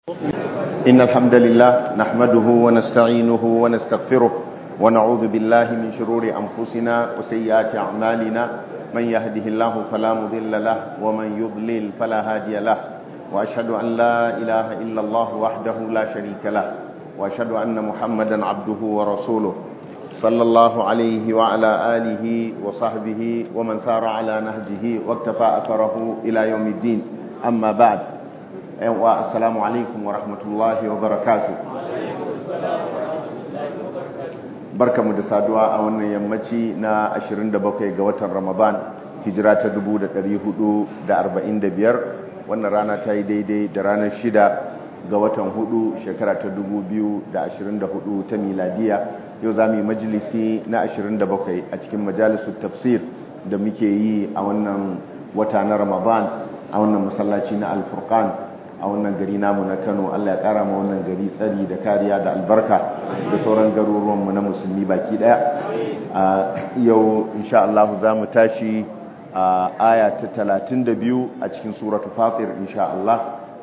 إن الحمد لله نحمده ونستعينه ونستغفره ونعوذ بالله من شرور أنفسنا وسيئات أعمالنا من يهده الله فلا مضل له ومن يضلل فلا هادي له وأشهد أن لا إله إلا الله وحده لا شريك له وأشهد أن محمدا عبده ورسوله صلى الله عليه وعلى آله وصحبه ومن سار على نهجه واكتفى أثره إلى يوم الدين أما بعد السلام عليكم ورحمة الله وبركاته barka mu da saduwa a wannan yammaci na 27 ga watan ramadan hijira ta 1445 wannan rana ta yi daidai da ranar 6 ga watan 4 shekara ta 2024 ta miladiya yau za mu yi majalisi na 27 a cikin majalisar tafsir da muke yi a wannan wata na ramadan a wannan masallaci na alfurkan a wannan gari namu na kano allah ya kara ma wannan gari tsari da kariya da albarka da sauran garuruwanmu na musulmi baki daya a yau insha Allah za mu tashi a aya ta 32 a cikin suratu fatir insha Allah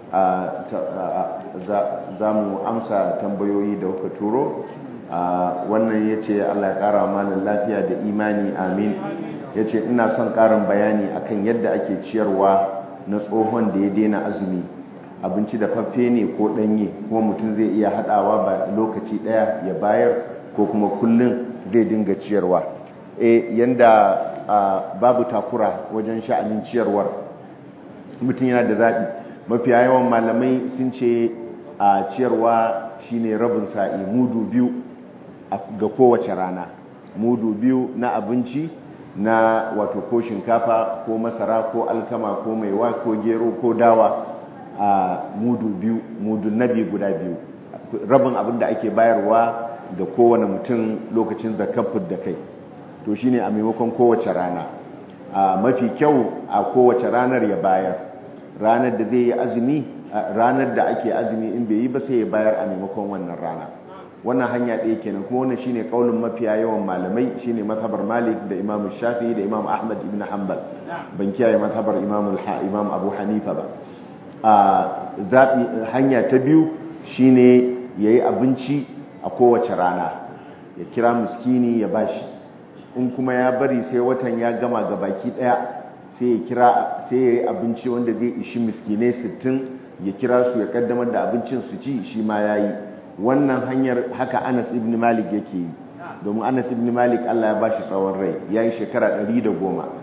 za mu amsa tambayoyi da kuka turo wannan ya ce allah ya kara malin lafiya da imani amin ya ce ina son karin bayani akan yadda ake ciyarwa na tsohon da ya daina azumi abinci da faffe ne ko ɗanye kuma mutum zai iya haɗawa ba lokaci ɗaya ya bayar ko kuma kullum zai dinga ciyarwa e yanda babu takura wajen sha'anin ciyarwar mutum yana da zaɓi mafiya yawan malamai sun ce a ciyarwa shine rabin sa'i mudu biyu ga kowace rana mudu biyu na abinci na wato ko shinkafa ko masara ko alkama ko maiwa ko gero ko dawa a mudu biyu mudu nabi guda biyu rabin abin da ake bayarwa ga kowane mutum lokacin zakafin da kai to shine a maimakon kowace rana a mafi kyau a kowace ranar ya bayar ranar da zai yi azumi ranar da ake azumi in bai yi ba sai ya bayar a maimakon wannan rana wannan hanya ɗaya kenan kuma wannan shine kaulin mafiya yawan malamai shine mazhabar Malik da Imam Shafi'i da Imam Ahmad ibn Hanbal ban kiyaye mazhabar Imam Imam Abu Hanifa ba a zabi hanya ta biyu shine yayi abinci a kowace rana ya kira miskini ya bashi in kuma ya bari sai watan ya gama ga baki daya sai ya kira sai yayi abinci wanda zai ishi miskinai 60 ya kira su ya kaddamar da abincin su ci shi ma yayi wannan hanyar haka Anas ibn Malik yake yi domin Anas ibn Malik Allah ya bashi tsawon rai yayi shekara 110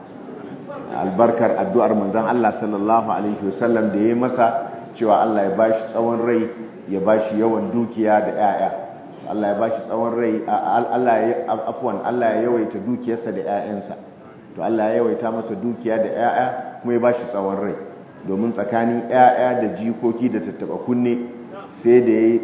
albarkar addu'ar manzon Allah sallallahu alaihi wasallam da yayi masa cewa Allah ya bashi tsawon rai ya bashi yawan dukiya da 'ya'ya. Allah ya bashi tsawon rai Allah ya afwan Allah ya yawaita dukiyarsa da 'ya'yansa. to Allah ya yawaita masa dukiya da 'ya'ya kuma ya bashi tsawon rai domin tsakanin 'ya'ya da jikoki da tattaba kunne sai da ya yi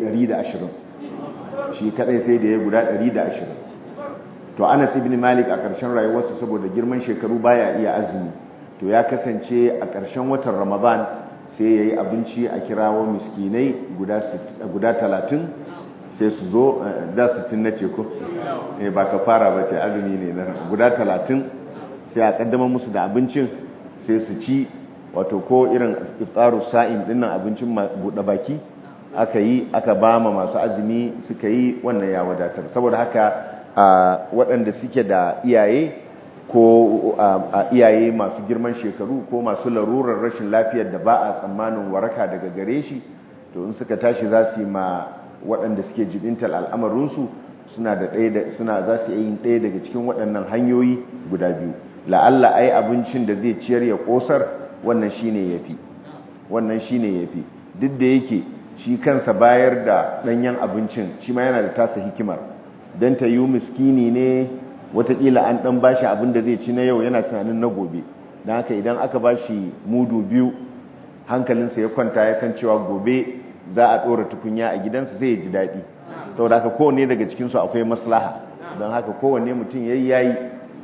120 shi kadai sai da ya guda 120 to anas ibn malik a ƙarshen rayuwarsa saboda girman shekaru baya iya azumi to ya kasance a ƙarshen watan ramadan sai ya yi abinci a kirawo miskinai guda 30 sai su zo da 60 na ce ko ba ka fara ba ce azumi ne na guda 30 sai a kaddamar musu da abincin sai su ci wato ko irin iftaru sa'in dinnan abincin buɗe baki aka yi aka ba ma masu azumi suka yi wannan ya wadatar saboda haka waɗanda suke da iyaye ko iyaye masu girman shekaru ko masu larurar rashin lafiyar da ba a tsammanin waraka daga gare shi to in suka tashi za su yi ma waɗanda suke jibintar al'amarinsu suna da ɗaya suna za su yi ɗaya daga cikin waɗannan hanyoyi guda biyu la'alla ai abincin da zai ciyar ya ƙosar wannan shine yafi wannan shine yafi duk da yake shi kansa bayar da ɗanyen abincin shi ma yana da tasa hikimar don ta yi miskini ne watakila an ɗan ba shi abin da zai ci na yau yana tunanin na gobe don haka idan aka ba shi mudu biyu hankalinsa ya kwanta ya san cewa gobe za a ɗora tukunya a gidansa zai ji daɗi saboda haka kowane daga cikinsu akwai maslaha don haka kowane mutum ya yi yayi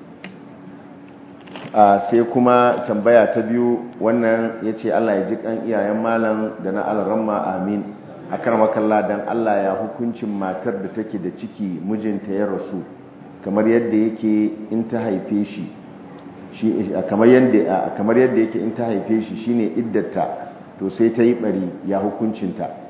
sai kuma tambaya ta biyu wannan ya ce Allah ya ji kan iyayen malam da na alramma amin a karmakalla don Allah ya hukuncin matar da take da ciki mijinta ya rasu kamar yadda yake in ta haife shi kamar yadda yake in ta haife shi shine iddata to sai ta yi bari ya hukuncinta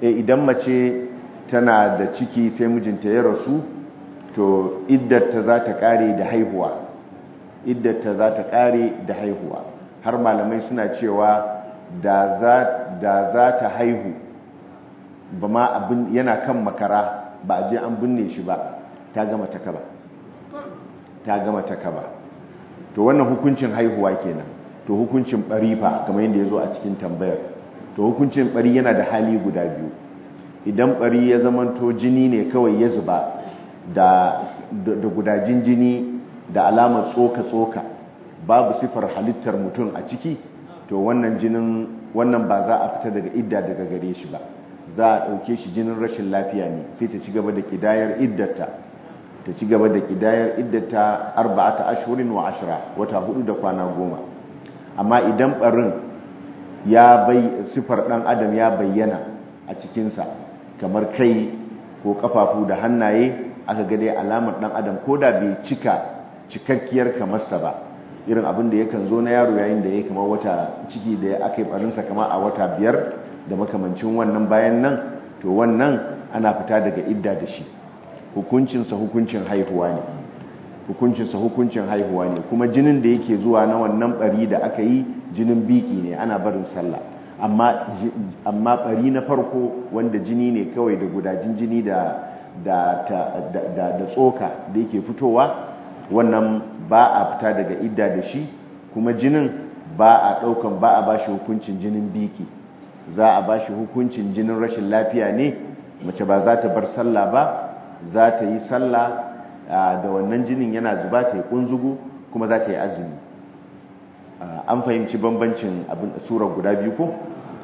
idan mace tana da ciki sai mijinta ya rasu to iddata za ta kare da haihuwa iddata za ta kare da haihuwa har malamai suna cewa da za ta haihu ba ma abin yana kan makara ba a je an binne shi ba ta gama ta kaba ta gama ta kaba to wannan hukuncin haihuwa kenan to hukuncin bari fa kamar yadda ya zo a cikin tambayar to hukuncin bari yana da hali guda biyu idan bari ya zamanto jini ne kawai ya zuba da da gudajin jini da alamar tsoka-tsoka babu sifar halittar mutum a ciki to wannan jinin wannan ba za a fita daga idda daga gare shi ba za a ɗauke shi jinin rashin lafiya ne sai ta ci gaba da kidayar iddata ta ci gaba da kidayar iddata arba'ata ashurin wa ashira wata hudu da kwana goma amma idan barin ya bai sifar dan adam ya bayyana a cikinsa kamar kai ko kafafu da hannaye aka ga dai alamar dan adam ko da bai cika cikakkiyar kamarsa ba irin abin da yakan zo na yaro yayin da ya kamar wata ciki da aka yi barinsa kama a wata biyar da makamancin wannan bayan nan to wannan ana fita daga idda da shi hukuncinsa hukuncin haihuwa ne hukuncinsa hukuncin haihuwa ne kuma jinin da yake zuwa na wannan bari da aka yi jinin biki ne ana barin sallah amma amma bari na farko wanda jini ne kawai da gudajin jini da da da da tsoka da yake fitowa wannan ba a fita daga idda da shi kuma jinin ba a daukan ba a bashi hukuncin jinin biki za a bashi hukuncin jinin rashin lafiya ne mace ba za ta bar sallah ba za ta yi sallah da wannan jinin yana zuba ta yi kunzugu kuma za ta yi azumi an fahimci bambancin abin surar guda biyu ko?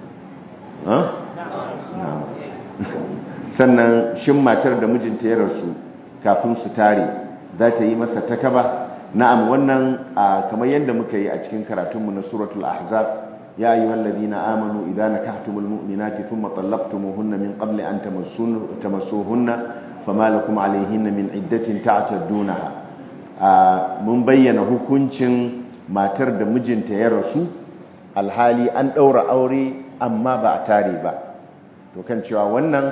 sannan shin matar da mijinta ya rasu kafin su tare za ta yi masa takaba na'am wannan kamar yadda muka yi a cikin karatunmu na suratul ahzab يا أيها الذين آمنوا إذا نكحتم المؤمنات ثم طلقتموهن من قبل أن تمسوهن فما لكم عليهن من عدة تعتدونها mun bayyana hukuncin matar da mijinta ya rasu alhali an ɗaura aure amma ba a tare ba to kan cewa wannan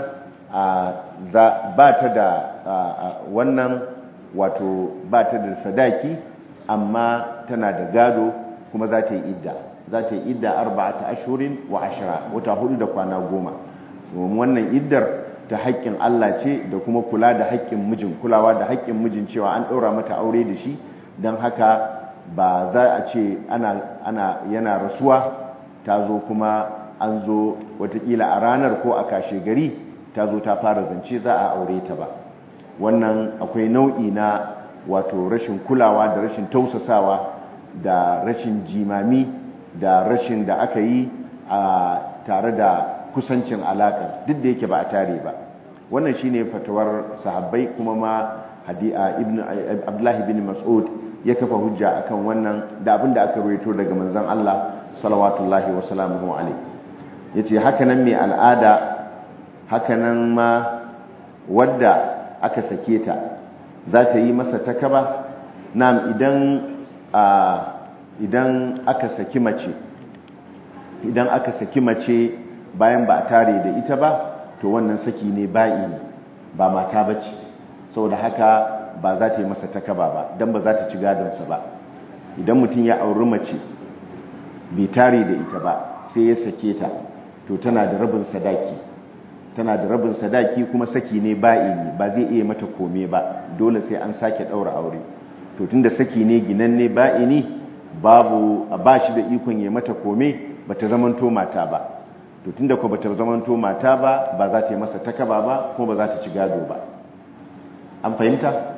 ba ta da wannan wato ba ta da sadaki amma tana da gado kuma za ta yi idda za ta yi idda arba'ata ashurin wa ashira wata hudu da kwana goma wannan iddar ta haƙƙin Allah ce da kuma kula da haƙƙin mijin kulawa da haƙƙin mijin cewa an ɗaura mata aure da shi don haka ba za a ce ana, ana yana rasuwa ta zo kuma an zo watakila a ranar ko a kashe gari ta zo ta fara zance za a aure ta ba wannan akwai nau'i na wato rashin kulawa da rashin tausasawa da rashin jimami da rashin da aka yi a tare da kusancin alaƙar duk da yake ba a tare ba wannan shine fatawar sahabbai kuma ma hadi'a ibn abdullahi bin mas'ud ya kafa hujja akan wannan da abin da aka rawaito daga manzon Allah salawatullahi wa salamuhu alaihi yace haka nan mai al'ada haka nan ma wadda aka sake ta za ta yi masa takaba na'am idan a idan aka saki mace idan aka saki mace bayan ba a tare da ita ba to wannan saki ne ba'i ba mata bace saboda haka ba za ta yi masa takaba ba dan ba za ta ci gadonsa ba idan mutum ya auri mace bai tare da ita ba sai ya sake ta to tana da rabin sadaki tana da rabin sadaki kuma saki ne ba'i ne ba zai iya mata kome ba dole sai an sake daura aure to tunda saki ne ginanne ba'i ne babu ba shi da ikon ya mata kome bata zamanto mata ba to tunda ko bata zamanto mata ba ba za ta yi masa takaba ba kuma ba za ta ci gado ba an fahimta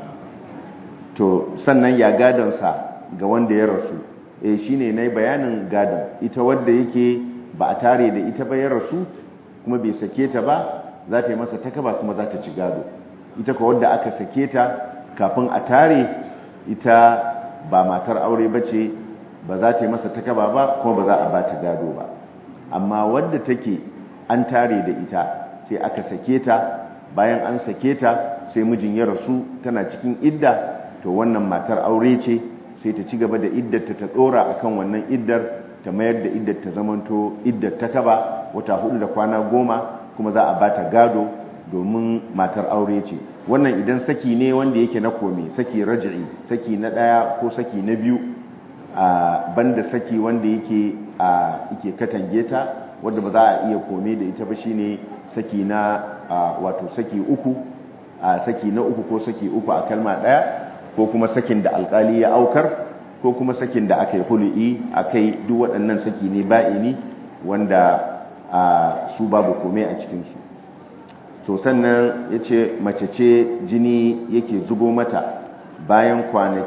to sannan ya gadonsa ga wanda ya rasu eh shine nayi bayanin gadon ita wadda yake ba a tare da ita ba ya rasu kuma bai sake ta ba za ta yi masa takaba kuma za ta ci gado ita ko wadda aka sake ta kafin a tare ita ba matar aure ba ce ba za ta yi masa takaba ba kuma ba za a ba ta gado ba amma wadda take an tare da ita sai aka sake ta bayan an sake ta sai mijin ya rasu tana cikin idda to wannan matar aure ce sai ta ci gaba da iddarta ta dora akan wannan iddar ta mayar da iddar ta zamanto iddar ta kaba wata hudu da kwana goma kuma za a bata gado domin matar aure ce wannan idan saki ne wanda yake na kome saki raj'i saki na daya ko saki na biyu a banda saki wanda yake a yake katange ta wanda ba za a iya kome da ita ba shine saki na wato saki uku a saki na uku ko saki uku a kalma daya ko kuma sakin da alkali ya aukar ko kuma sakin da aka yi hulu'i a kai duk waɗannan saki ne ba'ini wanda su babu kome a cikinsu to sannan ya ce mace ce jini yake zubo mata bayan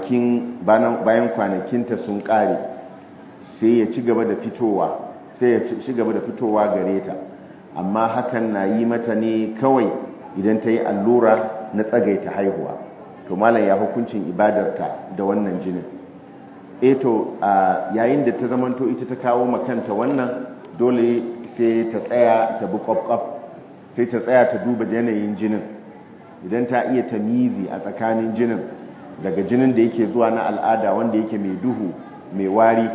kwanakinta sun ƙare sai ya ci gaba da fitowa sai ya ci gaba da fitowa gare ta amma hakan na yi mata ne kawai idan ta yi allura na tsagaita haihuwa to malam ya hukuncin ibadarta da wannan jinin eto yayin da ta zamanto ita ta kawo makanta wannan dole sai ta tsaya ta bi kwaf sai ta tsaya ta duba yanayin jinin idan ta iya tamizi a tsakanin jinin daga jinin da yake zuwa na al'ada wanda yake mai duhu mai wari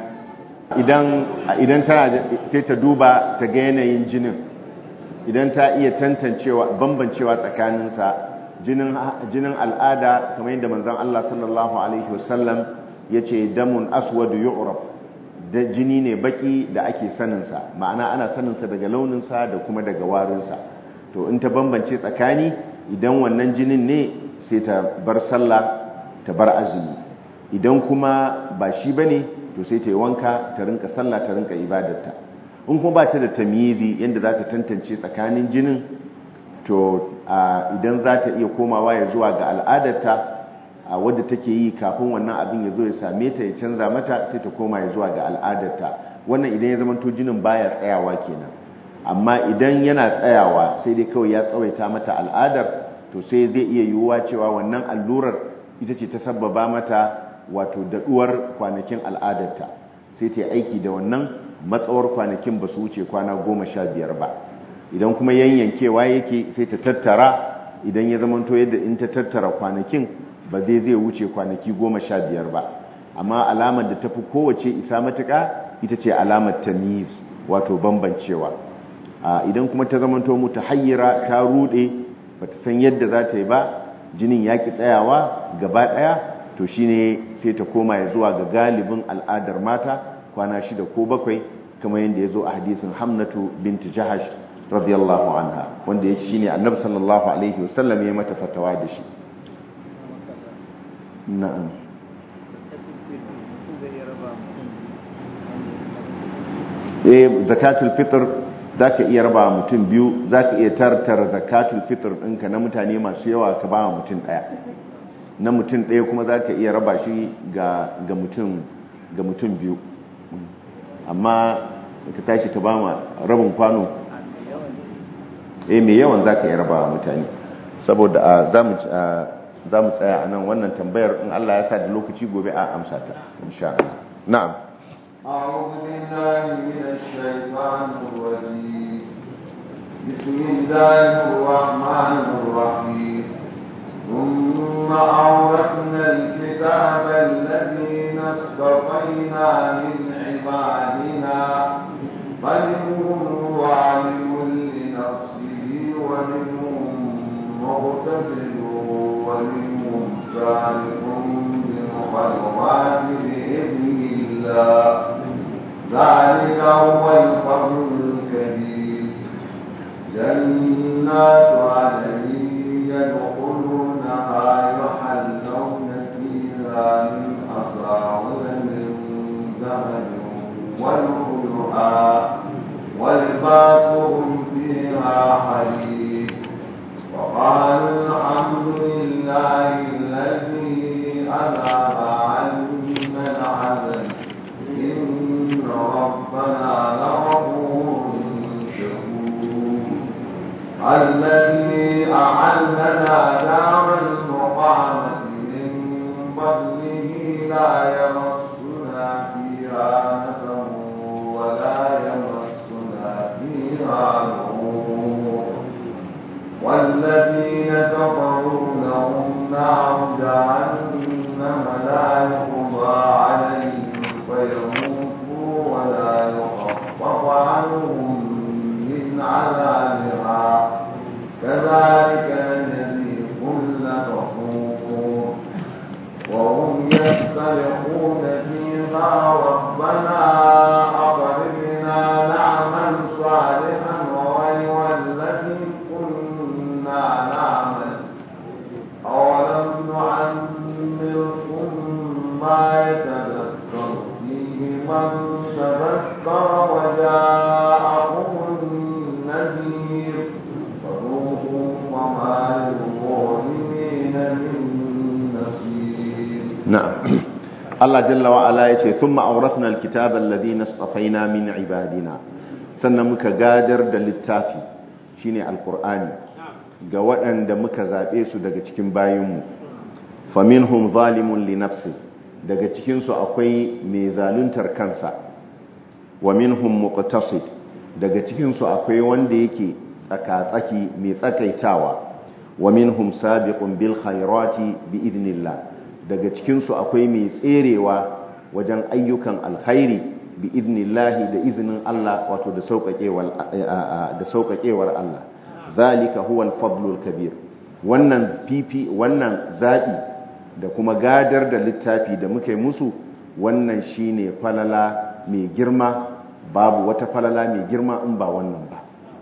idan tana sai ta duba ta ga yanayin jinin idan ta iya tantancewa bambancewa tsakaninsa jinin al'ada kamar yadda manzon Allah sallallahu alaihi wasallam ya ce damun aswadu yu'raf da jini ne baki da ake saninsa ma'ana ana saninsa daga launinsa da kuma daga warinsa to in ta bambance tsakani idan wannan jinin ne sai ta bar sallah ta bar azumi idan kuma ba shi bane to sai ta yi wanka ta rinka sallah ta rinka ibadarta in kuma ba ta da tamyizi yadda za ta tantance tsakanin jinin to idan za ta iya komawa ya zuwa ga al'adarta a wadda take yi kafin wannan abin ya zo ya same ta ya canza mata sai ta koma ya zuwa ga al'adarta wannan idan ya zama to jinin baya tsayawa kenan amma idan yana tsayawa sai dai kawai ya tsawaita mata al'adar to sai zai iya yiwuwa cewa wannan allurar ita ce ta sabbaba mata wato daɗuwar kwanakin al'adarta sai ta yi aiki da wannan matsawar kwanakin ba su wuce kwana goma sha biyar ba idan kuma yanyankewa yake sai ta tattara idan ya zamanto yadda in ta tattara kwanakin ba zai zai wuce kwanaki goma sha biyar ba amma alamar da ta fi kowace isa matuka ita ce alamar tamiz wato bambancewa idan kuma ta zamanto mu ta hayyara ta rude ba ta san yadda za ta yi ba jinin ya ki tsayawa gaba ɗaya to shine sai ta koma ya zuwa ga galibin al'adar mata kwana shida ko bakwai kamar yadda ya zo a hadisin hamnatu binti jahash radiyallahu anha wanda ya ci shine annabi sallallahu alaihi wasallam ya mata fatawa da shi na'am eh zakatul fitr zaka iya raba mutum biyu zaka iya tartara zakatul fitr ɗinka na mutane masu yawa ka ba mutum ɗaya na mutum ɗaya kuma zaka iya raba shi ga ga mutum ga mutum biyu amma ka tashi ka ba ma rabin kwano eh mai yawan zaka iya raba mutane saboda za mu za mu tsaya a nan wannan tambayar in Allah ya sa da lokaci gobe a amsa ta insha Allah na'am أعوذ بالله من الشيطان الرجيم بسم الله الرحمن الرحيم ثم أورثنا الكتاب الذين اصطفينا من عبادنا فمنهم ظالم لنفسه ومنهم مغتسل ومنهم سابق بالخيرات بإذن الله ذلك هو الفضل الكبير جنات عدن يدخلونها يحلون فيها من أساور من ذهب ولؤلؤا ولباسهم فيها حديد وقالوا الحمد لله الذي أذهب عنا الحزن إن ربنا لغفور شكور الذي أعلنا دار المقامة من فضله لا يمسنا فيها نسب ولا يمسنا فيها لغوب والذين كفروا لهم نار جهنم لا يقضى عليهم فيموتوا ولا يخفف عنهم من عذابها فذوقوا وما للظالمين من نصير نعم Allah jalla wa ala yace thumma awrathna alkitaba alladhina istafaina min ibadina sannan muka gadar da littafi shine alqur'ani ga waɗanda muka zabe su daga cikin bayinmu faminhum zalimun li nafsi daga cikin su akwai mai zaluntar kansa wa minhum muqtasid daga cikin su akwai wanda yake tsaka-tsaki mai tsakaitawa wa minhum sabiqun bil khairati bi idnillah daga cikinsu akwai mai tserewa wajen ayyukan alkhairi bi idnillahi da izinin Allah wato da sauƙaƙewar Allah zalika huwa al-fadlul kabir wannan fifi wannan zaɓi da kuma gadar da littafi da muka yi musu wannan shine falala mai girma babu wata falala mai girma in ba wannan ba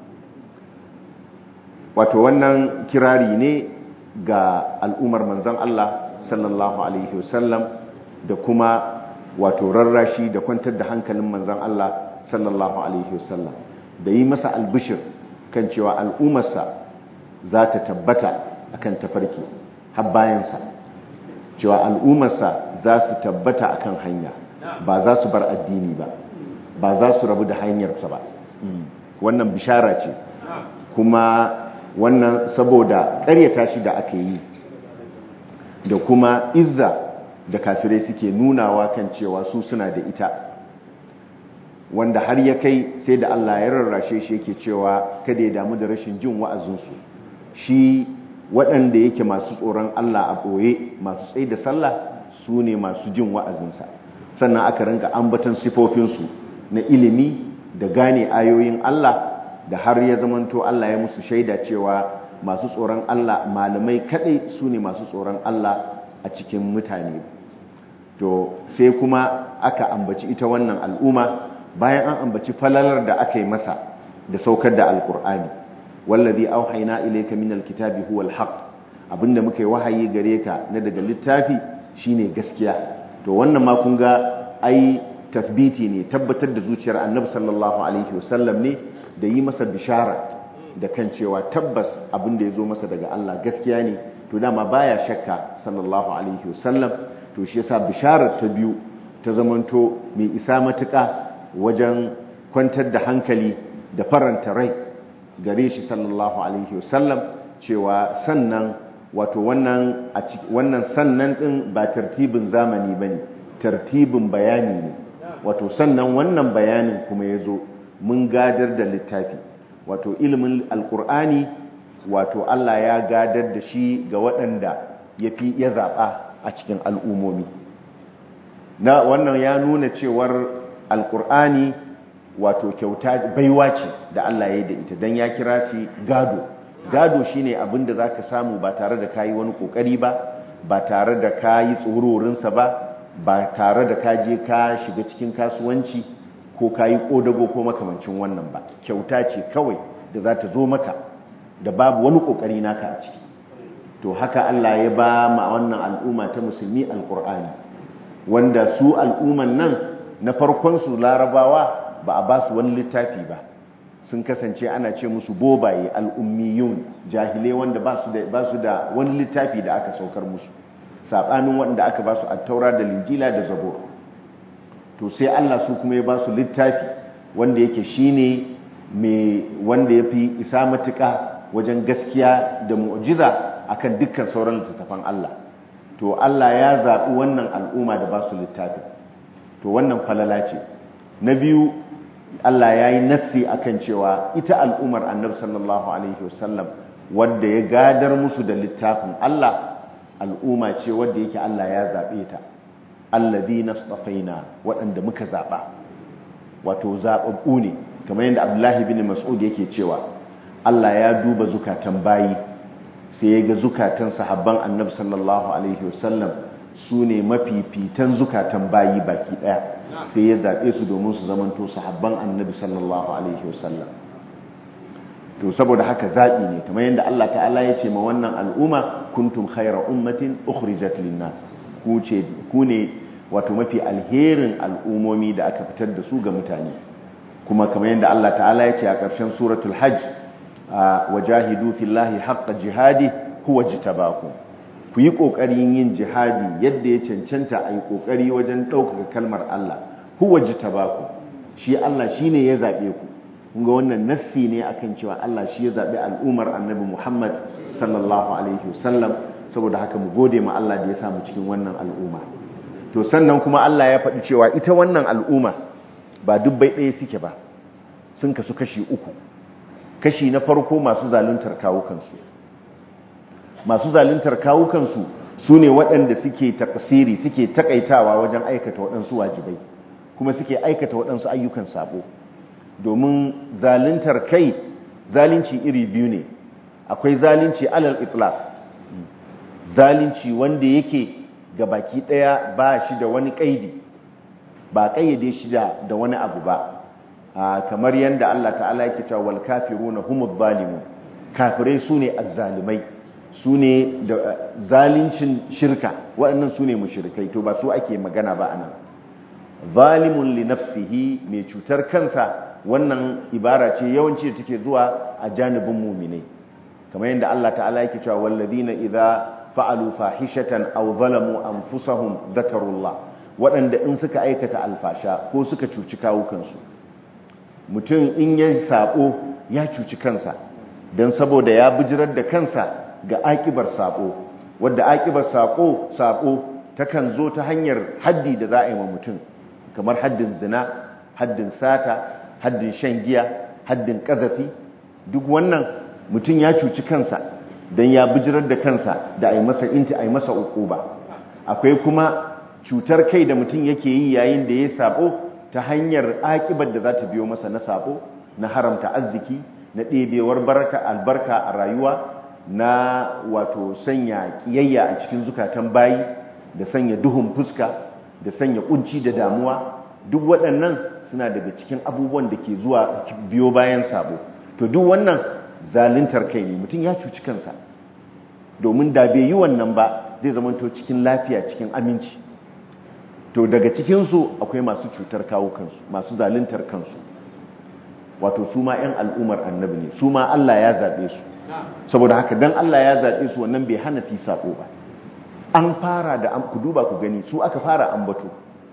wato wannan kirari ne ga al'ummar manzon Allah sallallahu alaihi wasallam da kuma wato rarrashi da kwantar da hankalin manzan Allah sallallahu alaihi wasallam da yi masa albishir kan cewa al'ummarsa za ta tabbata akan tafarki har bayansa cewa al'ummarsa za su tabbata akan hanya ba za su bar addini ba ba za su rabu da hanyarsa ba wannan bishara ce kuma wannan saboda ƙaryata shi da aka yi da kuma izza da kafirai suke nunawa kan cewa su suna da ita wanda har ya kai sai da Allah ya rarrashe shi yake cewa kada ya damu da rashin jin wa'azinsu shi waɗanda yake masu tsoron Allah a ɓoye masu tsaye da sallah su ne masu jin wa'azinsa sannan aka rinka ambatan sifofinsu na ilimi da gane ayoyin Allah da har ya zamanto Allah ya musu shaida cewa masu tsoron Allah malamai kadai su ne masu tsoron Allah a cikin mutane to sai kuma aka ambaci ita wannan al'umma bayan an ambaci falalar da aka yi masa da saukar da alkur'ani wallazi auhayna ilayka minal kitabi huwal haqq abinda muka yi wahayi gare ka na daga littafi shine gaskiya to wannan ma kun ga ai tafbiti ne tabbatar da zuciyar annabi sallallahu alaihi wasallam ne da yi masa bishara da kan cewa tabbas abin da ya zo masa daga Allah gaskiya ne to dama baya shakka sallallahu alaihi wasallam to shi yasa bisharar ta biyu ta zamanto mai isa matuƙa wajen kwantar da hankali da faranta rai gare shi sallallahu alaihi wasallam cewa sannan wato wannan wannan sannan din ba tartibin zamani bane tartibin bayani ne wato sannan wannan bayanin kuma yazo mun gadar da littafi wato ilimin alkur'ani wato Allah ya gadar da shi ga waɗanda ya fi ya zaɓa a cikin al'umomi na wannan ya nuna cewar alkur'ani wato kyauta baiwa ce da Allah ya yi da ita don ya kira shi gado gado shine abin da za ka samu ba tare da kayi wani ƙoƙari ba ba tare da kayi tsororinsa ba ba tare da ka je ka shiga cikin kasuwanci ko ka yi ƙodago ko makamancin wannan ba kyauta ce kawai da za ta zo maka da babu wani ƙoƙari naka a ciki to haka Allah ya ba ma wannan al'umma ta musulmi alƙur'ani wanda su al'umman nan na farkonsu larabawa ba a ba su wani littafi ba sun kasance ana ce musu bobaye al'ummiyun jahilai wanda ba su da wani littafi da aka saukar musu saɓanin wanda aka ba su attaura da linjila da zabur to sai Allah su kuma ya ba su littafi wanda yake shine mai wanda ya fi isa matuƙa wajen gaskiya da mu'jiza akan dukkan sauran littattafan Allah to Allah ya zaɓi wannan al'umma da ba su littafi to wannan falala ce na biyu Allah ya yi nassi akan cewa ita al'ummar annabi sallallahu alaihi wasallam wadda ya gadar musu da littafin Allah al'umma ce wadda yake Allah ya zaɓe ta alladhina istafaina waɗanda muka zaɓa wato zaɓaɓɓu ne kamar yadda Abdullahi bin Mas'ud yake cewa Allah ya duba zukatan bayi sai ya ga zukatan sahabban Annabi sallallahu alaihi wasallam su ne mafifitan zukatan bayi baki ɗaya sai ya zaɓe su domin su zamanto sahabban Annabi sallallahu alaihi wasallam to saboda haka zaɓi ne kamar yadda Allah ta'ala ya ce ma wannan al'umma kuntum khayra ummatin ukhrijat lin-nas ku ne wato mafi alherin al'umomi da aka fitar da su ga mutane kuma kamar yadda Allah ta'ala ya ce a ƙarshen suratul hajj wajahidu fillahi haqqa jihadi huwa jitabakum ku yi kokarin yin jihadi yadda ya cancanta a yi kokari wajen ɗaukaka kalmar Allah huwa jitabakum shi Allah shine ya zabe ku kun ga wannan nassi ne akan cewa Allah shi ya zabe al'ummar Annabi Muhammad sallallahu alaihi wasallam saboda haka mu gode ma Allah da ya samu cikin wannan al'umma to sannan kuma Allah ya faɗi cewa ita wannan al'umma ba dubbai ɗaya suke ba sun kasu kashi uku kashi na farko masu zaluntar kawukansu masu zaluntar kawukansu su ne waɗanda suke takasiri suke takaitawa wajen aikata waɗansu wajibai kuma suke aikata waɗansu ayyukan sabo domin zaluntar kai zalunci iri biyu ne akwai zalunci alal itlaq zalunci wanda yake ga baki ɗaya ba shi da wani ƙaidi ba ƙayyade shi da wani abu ba kamar yadda Allah ta'ala yake cewa wal kafiruna humuz zalimun kafirai sune azzalimai sune da zalincin shirka waɗannan sune mushrikai to ba su ake magana ba anan zalimun li nafsihi mai cutar kansa wannan ibara ce yawanci da take zuwa a janibin mu'minai kamar yadda Allah ta'ala yake cewa walladina idza fa'alu fahishatan aw zalamu anfusahum dhakarullah waɗanda in suka aikata alfasha ko suka cuci kawukansu mutum in ya sabo ya cuci kansa don saboda ya bijirar da kansa ga akibar sabo wadda akibar sabo sabo takan zo ta hanyar haddi da za a yi wa mutum kamar haddin zina haddin sata haddin shan giya haddin kazafi duk wannan mutum ya cuci kansa don ya bijirar da kansa da a yi masa inti a yi masa ba akwai kuma cutar kai da mutum yake yi yayin da ya sabo ta hanyar akibar da za ta biyo masa na sabo na haramta arziki na ɗebewar barka albarka a rayuwa na wato sanya ƙiyayya a cikin zukatan bayi da sanya duhun fuska da sanya kunci da damuwa duk waɗannan suna daga cikin abubuwan da ke zuwa biyo bayan sabo to duk wannan zaluntar kai ne mutum ya cuci kansa domin da bai yi wannan ba zai zamanto cikin lafiya cikin aminci to daga cikinsu akwai masu cutar kawo kansu masu zaluntar kansu wato su ma 'yan al'ummar annabi ne su ma Allah ya zaɓe su saboda haka don Allah ya zaɓe su wannan bai hana fi saƙo ba an fara da ku duba ku gani su aka fara ambato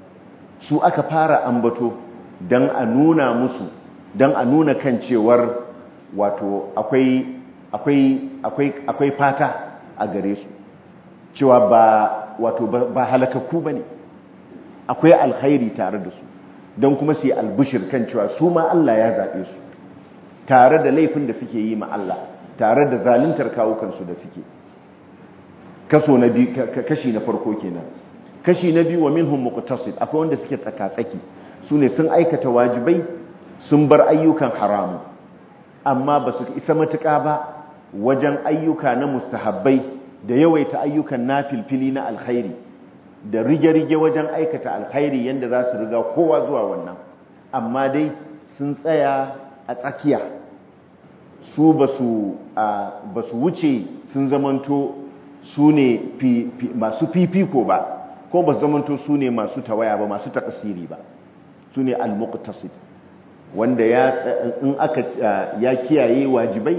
su aka fara ambato don a nuna musu don a nuna kan cewar wato akwai akwai akwai akwai fata a gare su cewa ba wato ba halakakku bane akwai alkhairi tare da su don kuma su yi albishir kan cewa su ma Allah ya zaɓe su tare da laifin da suke yi ma Allah tare da zaluntar kawukansu da suke kaso na biyu kashi na farko kenan kashi na biyu wa minhum muqtasid akwai wanda suke tsaka-tsaki su ne sun aikata wajibai sun bar ayyukan haramu amma ba su isa matuƙa ba wajen ayyuka na mustahabbai da yawaita ayyukan nafilfili na alkhairi da rige-rige wajen aikata alkhairi yadda za su riga kowa zuwa wannan amma dai sun tsaya a tsakiya su ba su wuce sun zamanto su ne masu fifiko ba ko ba su zamanto su ne masu tawaya ba masu takasiri ba su ne al-muqtasid wanda ya in aka ya kiyaye wajibai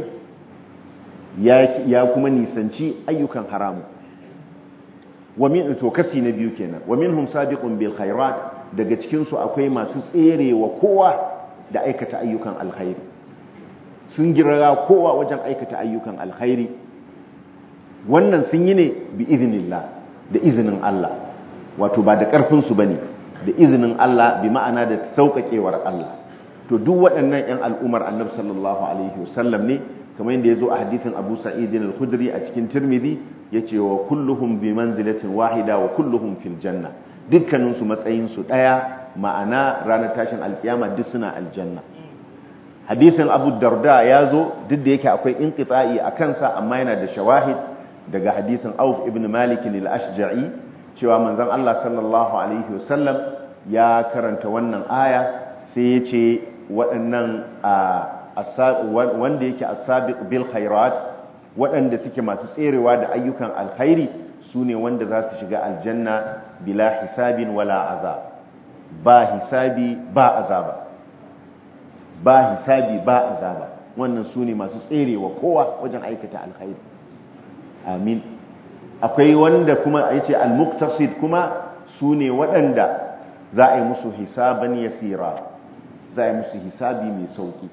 ya kuma nisanci ayyukan haramu wa min to kasi na biyu kenan wa minhum sabiqun bil khairat daga cikin su akwai masu tserewa kowa da aikata ayyukan alkhairi sun girra kowa wajen aikata ayyukan alkhairi wannan sun yi ne bi iznillah da izinin Allah wato ba da karfin su bane da izinin Allah bi ma'ana da sauƙaƙewar Allah to duk waɗannan 'yan al'umar annabi sallallahu alaihi wasallam ne kamar yadda ya zo a hadithin abu sa'idin al-khudri a cikin tirmidhi ya ce wa kulluhum bi manzilatin wahida wa kulluhum fil janna dukkaninsu matsayinsu ɗaya ma'ana ranar tashin alkiyama duk suna aljanna hadisin abu darda ya zo duk da yake akwai inqita'i a kansa amma yana da shawahid daga hadisin auf ibn malik al-ashja'i cewa manzon Allah sallallahu alaihi wasallam ya karanta wannan aya sai ya ce waɗannan wanda yake asabiq bil khairat waɗanda suke masu tserewa da ayyukan alkhairi su ne wanda za su shiga aljanna bila hisabin wala azab ba hisabi ba azaba ba hisabi ba azaba wannan su ne masu tserewa kowa wajen aikata alkhairi amin akwai wanda kuma ya ce al-muqtasid kuma su ne waɗanda za a yi musu hisaban yasira za a yi musu hisabi mai sauki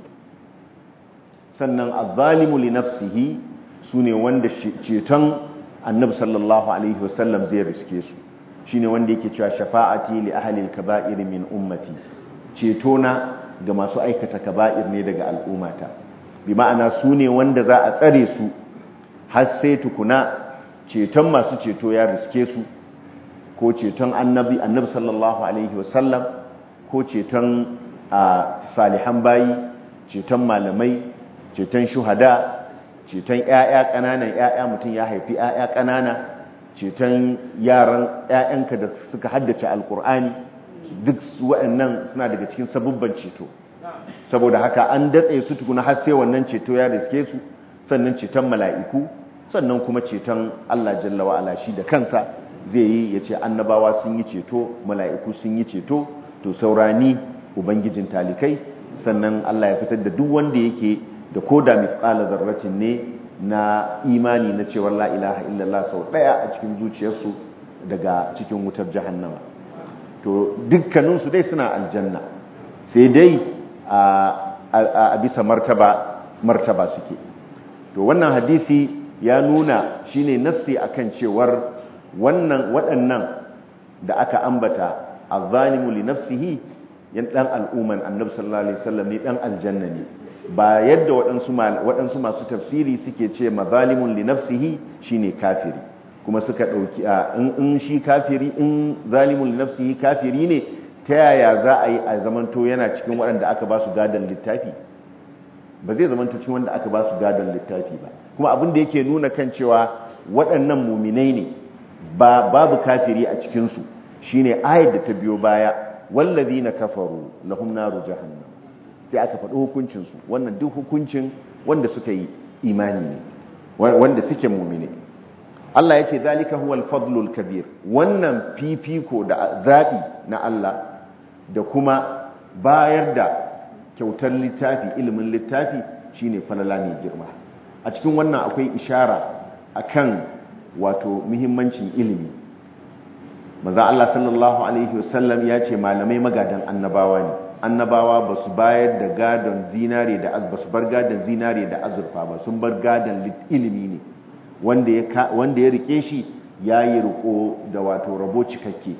sannan al-zalimu li nafsihi su ne wanda ceton annabi sallallahu alaihi wasallam zai riske su shine wanda yake cewa shafa'ati li ahli al-kaba'ir min ummati ceto na ga masu aikata kaba'ir ne daga al'ummata bi ma'ana su ne wanda za a tsare su har sai tukuna ceton masu ceto ya riske su ko ceton annabi annabi sallallahu alaihi wasallam ko ceton salihan bayi ceton malamai ceton shuhada ceton ƴaƴa ƙananan ƴaƴa mutum ya haifi ƴaƴa ƙanana ceton yaran ƴaƴanka da suka haddace alkur'ani duk waɗannan suna daga cikin sabubban ceto saboda haka an datse su tukuna har sai wannan ceto ya riske su sannan ceton mala'iku sannan kuma ceton Allah jalla wa ala shi da kansa zai yi ya ce annabawa sun yi ceto mala'iku sun yi ceto to saurani ubangijin talikai sannan Allah ya fitar da duk wanda yake da koda mithqala zarratin ne na imani na cewar la ilaha illallah sau daya a cikin zuciyarsu daga cikin wutar jahannama to dukkaninsu dai suna aljanna sai dai a bisa martaba martaba suke to wannan hadisi ya nuna shine nassi akan cewar wannan waɗannan da aka ambata azzalimu li nafsihi yan dan al'umman annabi sallallahu alaihi wasallam ne dan aljanna ne ba yadda waɗansu waɗansu masu tafsiri suke ce mazalimun li nafsihi shine kafiri kuma suka dauki in shi kafiri in zalimun li nafsihi kafiri ne ta yaya za a yi a zamanto yana cikin waɗanda aka ba su gadon littafi ba zai zamanto cikin wanda aka ba su gadon littafi ba kuma abin da yake nuna kan cewa waɗannan muminai ne ba babu kafiri a cikinsu shine ayar da ta biyo baya wallazi na kafaru lahum naru jahannam sai aka faɗi hukuncinsu wannan duk hukuncin wanda suka yi imani ne wanda suke mumine Allah ya ce zalika huwal fadlul kabir wannan fifiko da zaɓi na Allah da kuma bayar da kyautar littafi ilimin littafi shine falala mai girma a cikin wannan akwai ishara akan wato muhimmancin ilimi maza Allah sallallahu alaihi wasallam ya ce malamai magadan annabawa ne annabawa ba su bayar da gadon zinare da ba su bar gadon zinare da azurfa ba sun bar gadon ilimi ne wanda ya rike shi ya yi riko da wato rabo cikakke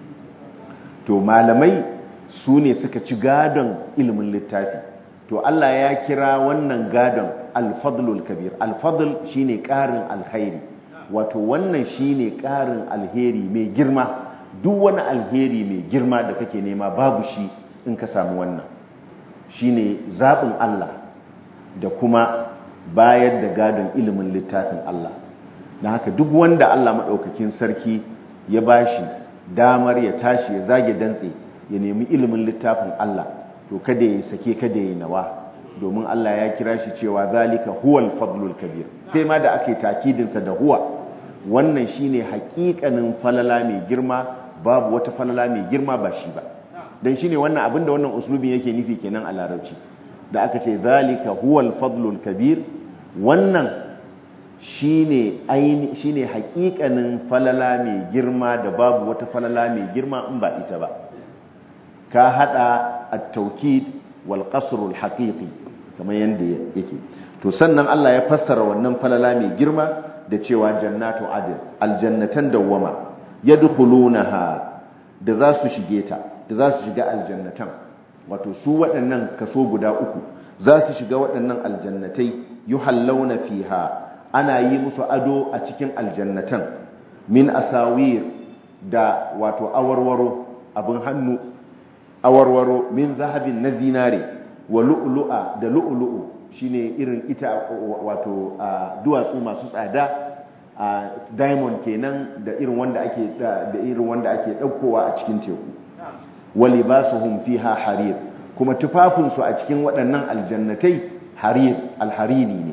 to malamai su ne suka ci gadon ilimin littafi to Allah ya kira wannan gadon alfadlul kabir alfadl shine ƙarin alkhairi wato wannan shine ƙarin alheri mai girma duk wani alheri mai girma da kake nema babu shi in ka samu wannan shine zaɓin Allah da kuma bayar da gadon ilimin littafin Allah na haka duk wanda Allah maɗaukakin sarki ya bashi damar ya tashi ya zage dantse ya nemi ilimin littafin Allah to kada ya sake kada ya nawa domin Allah ya kira shi cewa zalika huwal fadlul kabir sai ma da ake takidinsa da huwa wannan shine hakikanin falala mai girma babu wata falala mai girma ba shi ba dan shine wannan abinda wannan uslubin yake nufi kenan a larabci da aka ce zalika huwal fadlul kabir wannan shine aini shine hakikanin falala mai girma da babu wata falala mai girma in ba ita ba ka hada at-tawkid wal qasr al-haqiqi kamar yanda yake to sannan Allah ya fassara wannan falala mai girma da cewa jannatu adil aljannatan dawwama yadkhulunaha da za su shige ta da za su shiga aljannatan wato su waɗannan kaso guda uku za su shiga waɗannan aljannatai yuhallawna fiha ana yi musu ado a cikin aljannatan min asawir da wato awarwaro abin hannu awarwaro min zahabin na zinare wa lu'lu'a da lu'lu'u shine irin ita wato duwatsu masu tsada diamond kenan da irin wanda ake da irin wanda ake daukowa a cikin teku walibasuhum fiha harir kuma tufafin su a cikin waɗannan aljannatai harir alhariri ne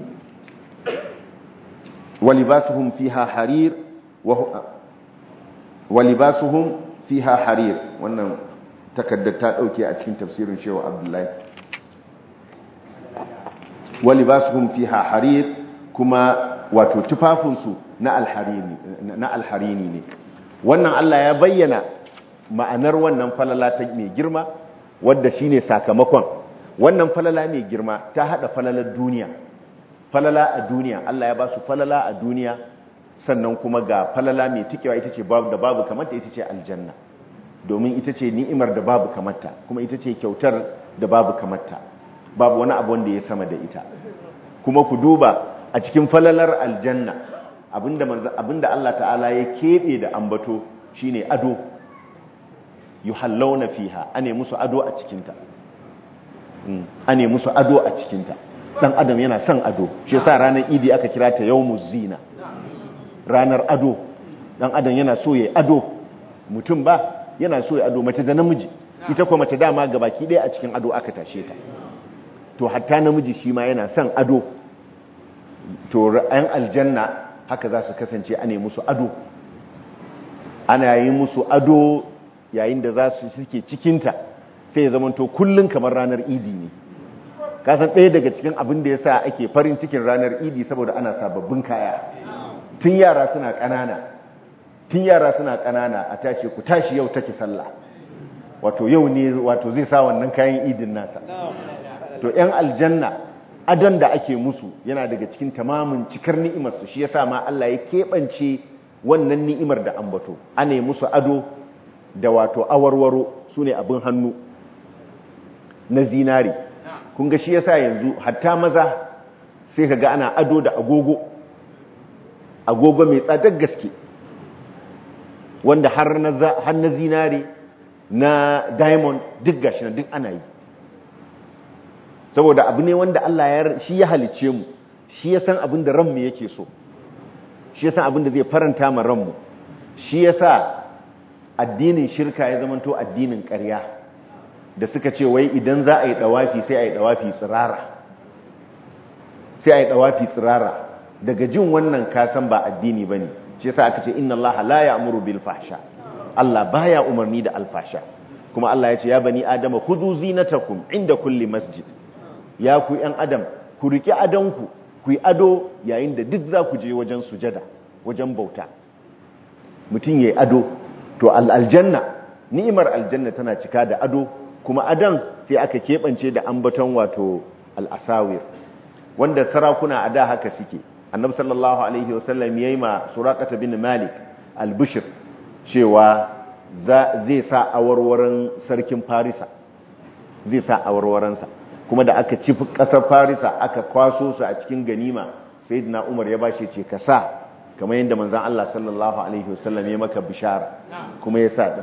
walibasuhum fiha harir walibasuhum fiha harir wannan takaddar ta dauke a cikin tafsirin shehu abdullahi wa libasuhum fiha harir kuma wato tufafinsu na alharini na alharini ne wannan Allah ya bayyana ma'anar wannan falala ta mai girma wadda shine sakamakon wannan falala mai girma ta hada falalar duniya falala a duniya Allah ya ba su falala a duniya sannan kuma ga falala mai tikewa ita ce babu da babu kamata ita ce aljanna domin ita ce ni'imar da babu kamata kuma ita ce kyautar da babu kamata babu wani abu wanda ya sama da ita kuma ku duba a cikin falalar aljanna abinda abinda Allah ta'ala ya kebe da ambato shine ado yuhallawna fiha ane musu ado a cikinta ane musu ado a cikinta dan adam yana son ado shi yasa ranar idi aka kira ta yawmuz zina ranar ado dan adam yana so yayi ado mutum ba yana so yayi ado mace da namiji ita kuma mace dama gabaki ɗaya a cikin ado aka tashe ta to hatta namiji shi ma yana son ado to ra'ayin aljanna haka za su kasance ane musu ado ana yi musu ado yayin da za su suke cikinta sai ya zamanto kullum kamar ranar idi ne kasan ɗaya daga cikin abin da ya sa ake farin cikin ranar idi saboda ana sababbin kaya tun yara suna ƙanana tun yara suna ƙanana a tashi ku tashi yau take sallah wato yau ne wato zai sa wannan kayan idin nasa to 'yan aljanna adon da ake musu yana daga cikin tamamin cikar ni'imarsu shi yasa ma Allah ya keɓance wannan ni'imar da ambato ana yi musu ado da wato awarwaro su ne abin hannu na zinari kun ga shi yasa yanzu hatta maza sai ka ga ana ado da agogo agogo mai tsadar gaske wanda har na zinari na diamond duk gashi na duk ana yi saboda abu ne wanda Allah ya shi ya halice mu shi ya san abin da ranmu yake so shi ya san abin da zai faranta ma ranmu shi ya sa addinin shirka ya zamanto addinin ƙarya da suka ce wai idan za a yi ɗawafi sai a yi ɗawafi tsirara sai a yi ɗawafi tsirara daga jin wannan kasan ba addini ba ne shi yasa aka ce inna Allah la ya'muru bil fahsha Allah baya umarni da alfasha kuma Allah ya ce ya bani adama khudhu zinatakum inda kulli masjid ya ku yan adam ku riki adanku ku yi ado yayin da duk za ku je wajen sujada wajen bauta mutum yayi ado to aljanna ni'imar aljanna tana cika da ado kuma adan sai aka keɓance da ambaton wato al'asawir wanda sarakuna a da haka suke annabi sallallahu alaihi wasallam ya yi ma surakata bin malik albishir cewa zai sa awarwaran sarkin farisa zai sa awarwaransa kuma da aka ci ƙasar farisa aka kwaso su a cikin ganima sayyidina umar ya bashi ce ka sa kamar yadda manzan Allah sallallahu alaihi wasallam ya maka bishara kuma ya sa din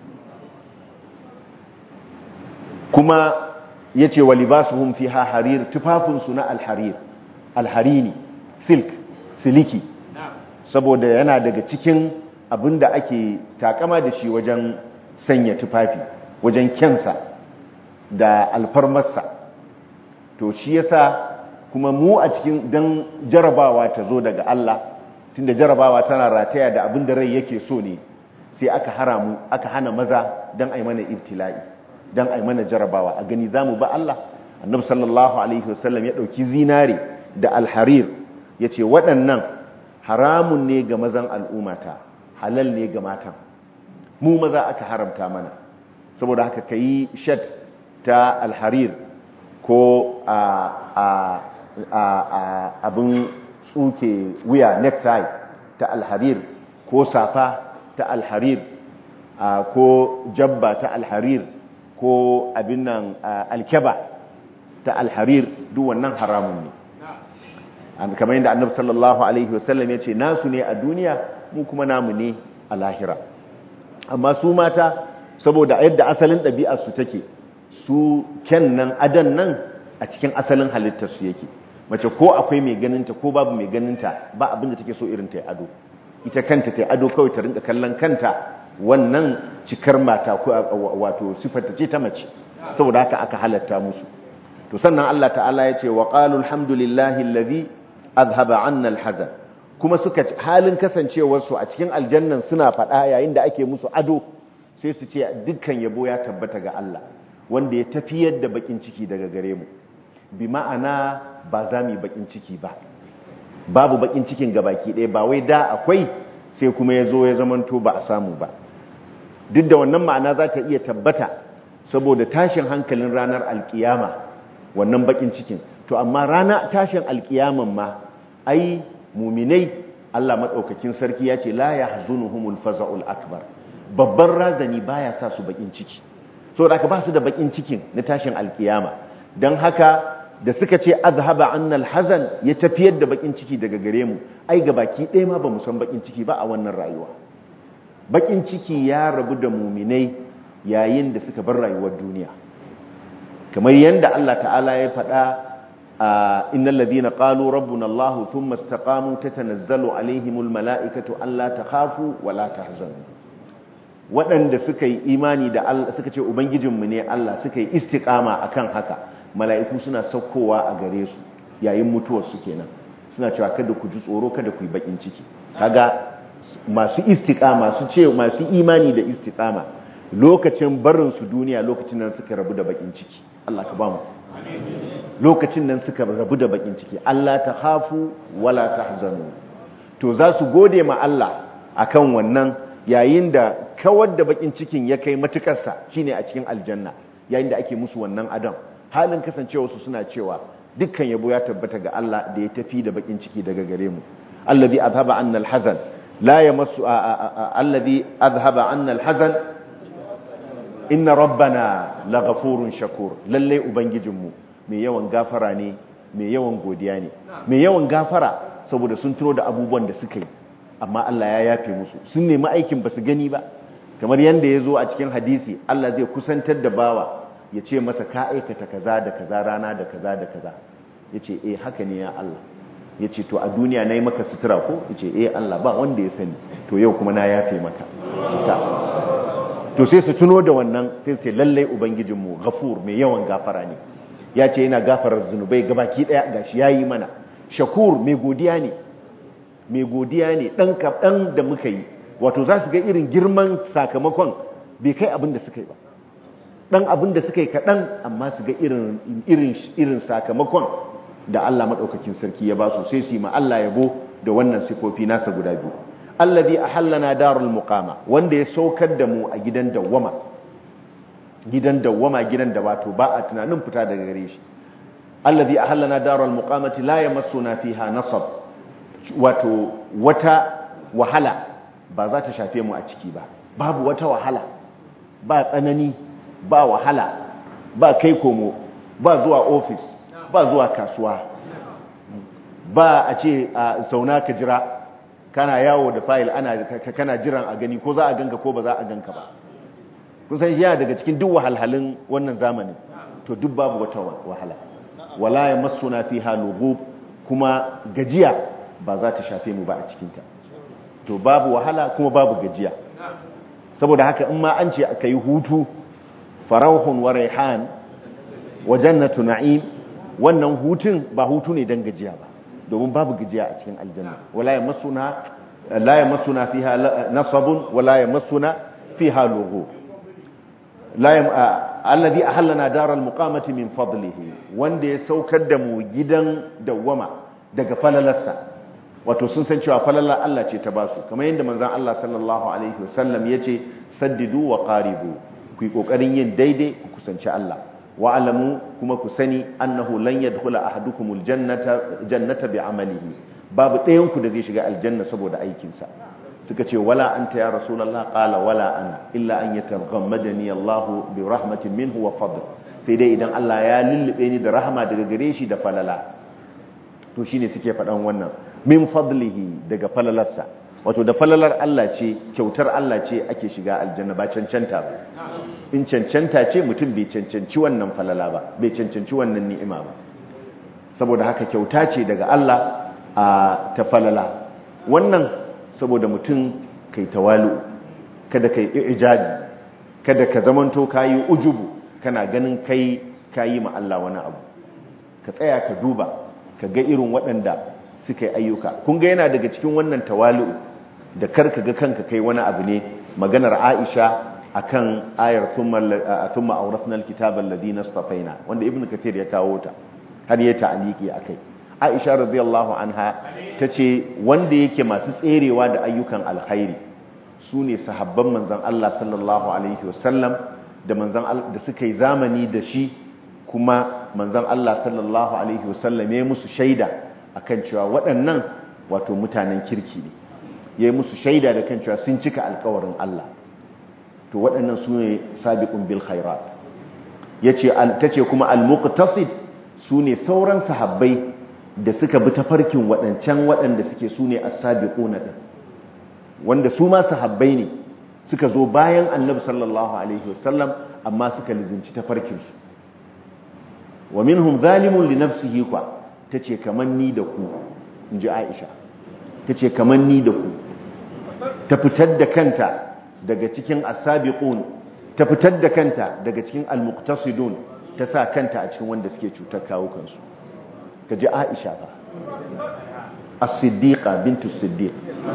kuma ya ce wa libasuhum fiha harir tufafinsu na alharir alharini silk siliki saboda yana daga cikin abin da ake takama da shi wajen sanya tufafi wajen kyansa da alfarmarsa to shi yasa kuma mu a cikin dan jarabawa ta zo daga Allah tunda jarabawa tana rataya da abin da rai yake so ne sai aka haramu aka hana maza dan ai mana ibtila'i dan ai mana jarabawa a gani zamu ba Allah annabi sallallahu alaihi wasallam ya dauki zinare da alharir yace waɗannan haramun ne ga mazan al'ummata halal ne ga matan mu maza aka haramta mana saboda haka kayi shat ta alharir ko a a a abin tsuke wuya necktie ta alharir ko safa ta alharir ko jabba ta alharir ko abin nan alkeba ta alharir duk wannan haramun ne kamar yadda annabi sallallahu alaihi wasallam ya ce nasu ne a duniya mu kuma namu ne a lahira amma su mata saboda yadda asalin ɗabi'arsu take su kyan nan adan nan a cikin asalin halittarsu yake mace ko akwai mai ganinta ko babu mai ganinta ba abin da take so irin ta ado ita kanta ta ado kawai ta rinka kallon kanta wannan cikar mata wato sifarta ce ta mace saboda haka aka halatta musu to sannan Allah ta'ala ya ce wa qalu alhamdulillahi alladhi azhaba 'anna alhazan kuma suka halin kasancewar su a cikin aljannan suna faɗa yayin da ake musu ado sai su ce dukkan yabo ya tabbata ga Allah wanda ya tafiyar da bakin ciki daga gare mu bi ma'ana ba za mu yi bakin ciki ba babu bakin cikin gabaki ɗaya ba wai da akwai sai kuma ya zo ya zamanto ba a samu ba duk da wannan ma'ana za ta iya tabbata saboda tashin hankalin ranar alkiyama wannan bakin cikin to amma rana tashin alkiyaman ma ai muminai Allah madaukakin sarki ya ce la yahzunuhumul faza'ul akbar babban razani baya sa su bakin ciki saboda aka ba su da bakin cikin na tashin alkiyama dan haka da suka ce azhaba annal hazan ya tafiyar da bakin ciki daga gare mu ai ga baki ɗaya ma ba mu san bakin ciki ba a wannan rayuwa bakin ciki ya rabu da muminai yayin da suka bar rayuwar duniya kamar yadda Allah ta'ala ya faɗa a innal ladina qalu rabbuna Allah thumma istaqamu tatanazzalu alaihimul mala'ikatu alla takhafu wa la tahzanu waɗanda suka yi imani da Allah suka ce ubangijinmu ne Allah suka yi istiqama akan haka mala'iku suna saukowa a gare su yayin mutuwar su kenan suna cewa kada ku ji tsoro kada ku yi bakin ciki kaga masu istiqama su ce masu imani da istiqama lokacin barin su duniya lokacin nan suka rabu da bakin ciki Allah ka ba mu lokacin nan suka rabu da bakin ciki Allah ta hafu wala tahzanu to za su gode ma Allah akan wannan yayin da kawar da bakin cikin ya kai matukarsa shine a cikin aljanna yayin da ake musu wannan adam halin kasancewa su suna cewa dukkan yabo ya tabbata ga Allah da ya tafi da bakin ciki daga gare mu alladhi azhaba anna alhazan la yamassu alladhi azhaba anna alhazan inna rabbana laghafurun shakur lalle ubangijinmu mai yawan gafara ne mai yawan godiya ne mai yawan gafara saboda sun tuno da abubuwan da suka yi amma Allah ya yafe musu sun nemi aikin ba su gani ba kamar yadda ya zo a cikin hadisi Allah zai kusantar da bawa ya ce masa ka aikata kaza da kaza rana da kaza da kaza ya ce eh haka ne ya Allah ya ce to a duniya na yi maka sutura ko ya ce eh Allah ba wanda ya sani to yau kuma na yafe maka to sai su tuno da wannan sai sai lallai ubangijinmu gafur mai yawan gafara ne ya ce yana gafarar zunubai gabaki daya gashi yayi mana shakur mai godiya ne mai godiya ne dan kaɗan da muka yi wato za su ga irin girman sakamakon bai kai abin da suka yi ba dan abin da suka yi kaɗan amma su ga irin sakamakon da Allah maɗaukakin sarki ya ba su sai su yi ma Allah yabo da wannan sifofi nasa guda biyu allazi ahallana darul muqama wanda ya saukar da mu a gidan dawwama gidan dawwama gidan da wato ba a tunanin fita daga gare shi allazi ahallana darul muqamati la yamassuna fiha nasab wato wata wahala ba za ta shafe mu a ciki ba babu wata wahala ba tsanani ba wahala ba kai komo ba zuwa ofis ba zuwa kasuwa ba a ce a zauna ka jira kana yawo da fayil ana kana jiran a gani ko za a ganka ko ba za a ganka ba kun san yana daga cikin duk wahalhalun wannan zamanin to duk babu wata wahala wala yamassuna fiha lughub kuma gajiya ba za ta shafe mu ba a cikinta to babu wahala kuma babu gajiya saboda haka in ma an ce aka yi hutu farauhun wa raihan wa jannatu na'im wannan hutun ba hutu ne dan gajiya ba domin babu gajiya a cikin aljanna wala yamassuna la yamassuna fiha nasabun wala yamassuna fiha lughub la alladhi ahallana daral muqamati min fadlihi wanda ya saukar da mu gidan dawwama daga falalarsa wato sun san cewa falalar Allah ce ta basu kamar yadda manzon Allah sallallahu alaihi wasallam yace saddidu wa qaribu ku yi kokarin yin daidai ku kusanci Allah wa alamu kuma ku sani annahu lan yadkhula ahadukumul jannata jannata bi amalihi babu ɗayan ku da zai shiga aljanna saboda aikinsa suka ce wala anta ya rasulullah qala wala ana illa an yataghammadani Allah bi rahmatin minhu wa fadl sai dai idan Allah ya lullube ni da rahama daga gare shi da falala to shine suke faɗan wannan min fadlihi daga falalarsa wato da falalar Allah ce kyautar Allah ce ake shiga aljanna ba cancanta ba in cancanta ce mutum bai cancanci wannan falala ba bai cancanci wannan ni'ima ba saboda haka kyauta ce daga Allah a ta falala wannan saboda mutum kai tawalu kada kai ijabi kada ka zamanto kayi ujubu kana ganin kai kayi ma Allah wani abu ka tsaya ka duba ka ga irin waɗanda suka yi ayyuka kun ga yana daga cikin wannan tawalu da karka ga kanka kai wani abu ne maganar Aisha akan ayar thumma thumma awrathna alkitaba alladhina istafaina wanda ibnu kathir ya kawo ta har ya ta'aliki akai Aisha radiyallahu anha tace wanda yake masu tserewa da ayyukan alkhairi su ne sahabban manzon Allah sallallahu alaihi wasallam da manzon da suka yi zamani da shi kuma manzon Allah sallallahu alaihi wasallam ya musu shaida akan cewa waɗannan wato mutanen kirki ne ya musu shaida da kan cewa sun cika alkawarin Allah to waɗannan su ne sabiqun bil khairat yace tace kuma al-muqtasid su ne sauran sahabbai da suka bi tafarkin waɗancan waɗanda suke su ne as-sabiquna din wanda su ma sahabbai ne suka zo bayan annabi sallallahu alaihi wasallam amma suka lizinci tafarkin su wa minhum zalimun li nafsihi kwa tace kaman ni da ku inji Aisha tace kaman ni da ku ta fitar da kanta daga cikin as-sabiqun ta fitar da kanta daga cikin al-muqtasidun ta sa kanta a cikin wanda suke cutar kawo kansu kaji Aisha fa as-siddiqa bintu siddiq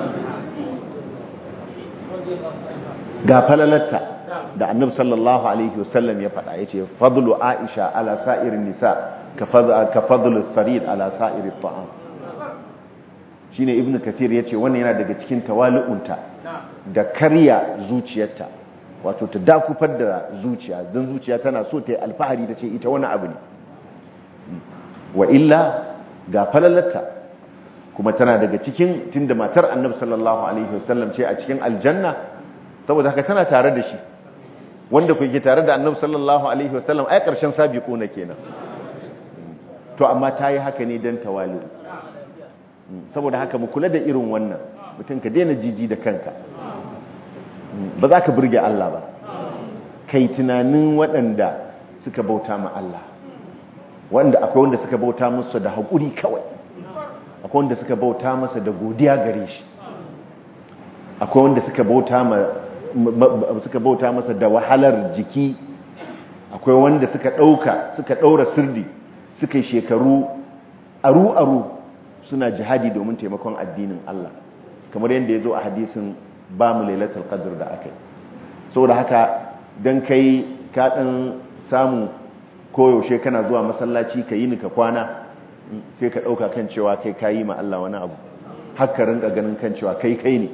ga falalarta da annabi sallallahu alaihi wasallam ya faɗa yace fadlu Aisha ala sa'irin nisa ka fadlu farid ala sa'irin ta'am shine ibnu kathir yace wannan yana daga cikin tawali'unta da karya zuciyarta wato ta dakufar da zuciya don zuciya tana so ta yi alfahari ta ce ita wani abu ne wa illa ga falalarta kuma tana daga cikin tunda matar annabi sallallahu alaihi wasallam ce a cikin aljanna saboda haka tana tare da shi wanda kuke tare da annabi sallallahu alaihi wasallam ai karshen sabiqu na kenan to amma ta yi haka ne don tawali saboda haka mu kula da irin wannan mutum ka daina jiji da kanka ba za ka burge Allah ba kai tunanin waɗanda suka bauta ma Allah wanda akwai wanda suka bauta musu da haƙuri kawai akwai wanda suka bauta masa da godiya gare shi akwai wanda suka bauta ma suka bauta masa da wahalar jiki akwai wanda suka ɗauka suka ɗaura sirdi suka yi shekaru aru-aru suna jihadi domin taimakon addinin Allah kamar yadda ya zo a hadisin ba mu lailatul qadr da aka yi saboda haka dan kai ka dan samu koyaushe kana zuwa masallaci ka yi ni ka kwana sai ka dauka kan cewa kai kayi ma Allah wani abu haka rinka ganin kan cewa kai kai ne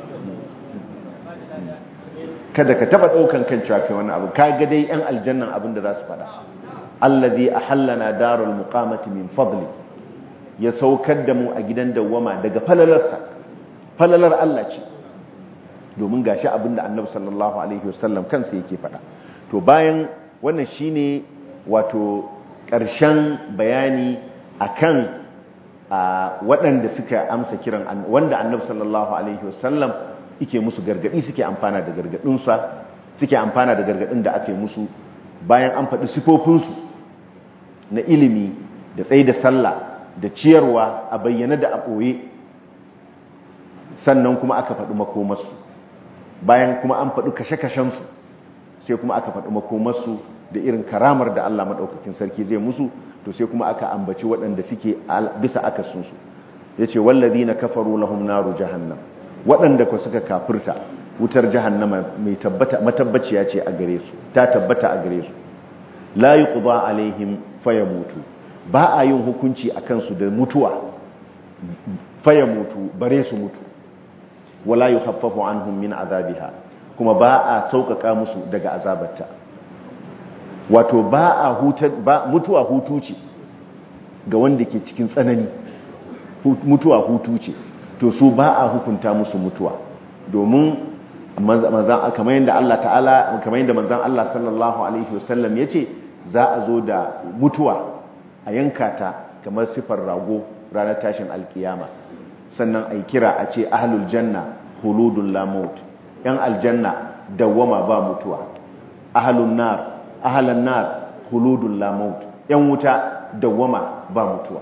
kada ka taba daukan kan cewa kai wani abu ka ga dai yan aljannan abin da za su faɗa allazi ahallana darul muqamati min fadli ya saukar da mu a gidan dawwama daga falalarsa falalar Allah ce domin gashi abinda annabi sallallahu alaihi wasallam kansa yake faɗa to bayan wannan shine wato ƙarshen bayani akan waɗanda suka amsa kiran wanda annabi sallallahu alaihi wasallam yake musu gargadi suke amfana da gargadinsa suke amfana da gargadin da ake musu bayan an faɗi sifofinsu na ilimi da tsaye da sallah da ciyarwa a bayyana da a ɓoye sannan kuma aka faɗi makomarsu bayan kuma an faɗi kashe-kashensu sai kuma aka faɗi makomarsu da irin karamar da Allah maɗaukakin sarki zai musu to sai kuma aka ambaci waɗanda suke bisa akasinsu ya ce wallazi na kafaru lahum naru jahannam waɗanda ku suka kafirta wutar jahannama mai matabbaciya ce a gare su ta tabbata a gare su la yuqda alaihim fayamutu ba a yin hukunci a kansu da mutuwa fayamutu bare su mutu wala yukhaffafu anhum min azabiha kuma ba a sauƙaƙa musu daga azabarta wato ba a hutar ba mutuwa hutu ce ga wanda ke cikin tsanani mutuwa hutu ce to su ba a hukunta musu mutuwa domin manzan kamar yadda Allah ta'ala kamar yadda manzan Allah sallallahu alaihi wasallam yace za a zo da mutuwa a yanka ta kamar sifar rago ranar tashin alkiyama sannan ai kira a ce ahlul janna huludun la maut yan aljanna dawwama ba mutuwa ahlun nar ahlan nar huludun la maut yan wuta dawwama ba mutuwa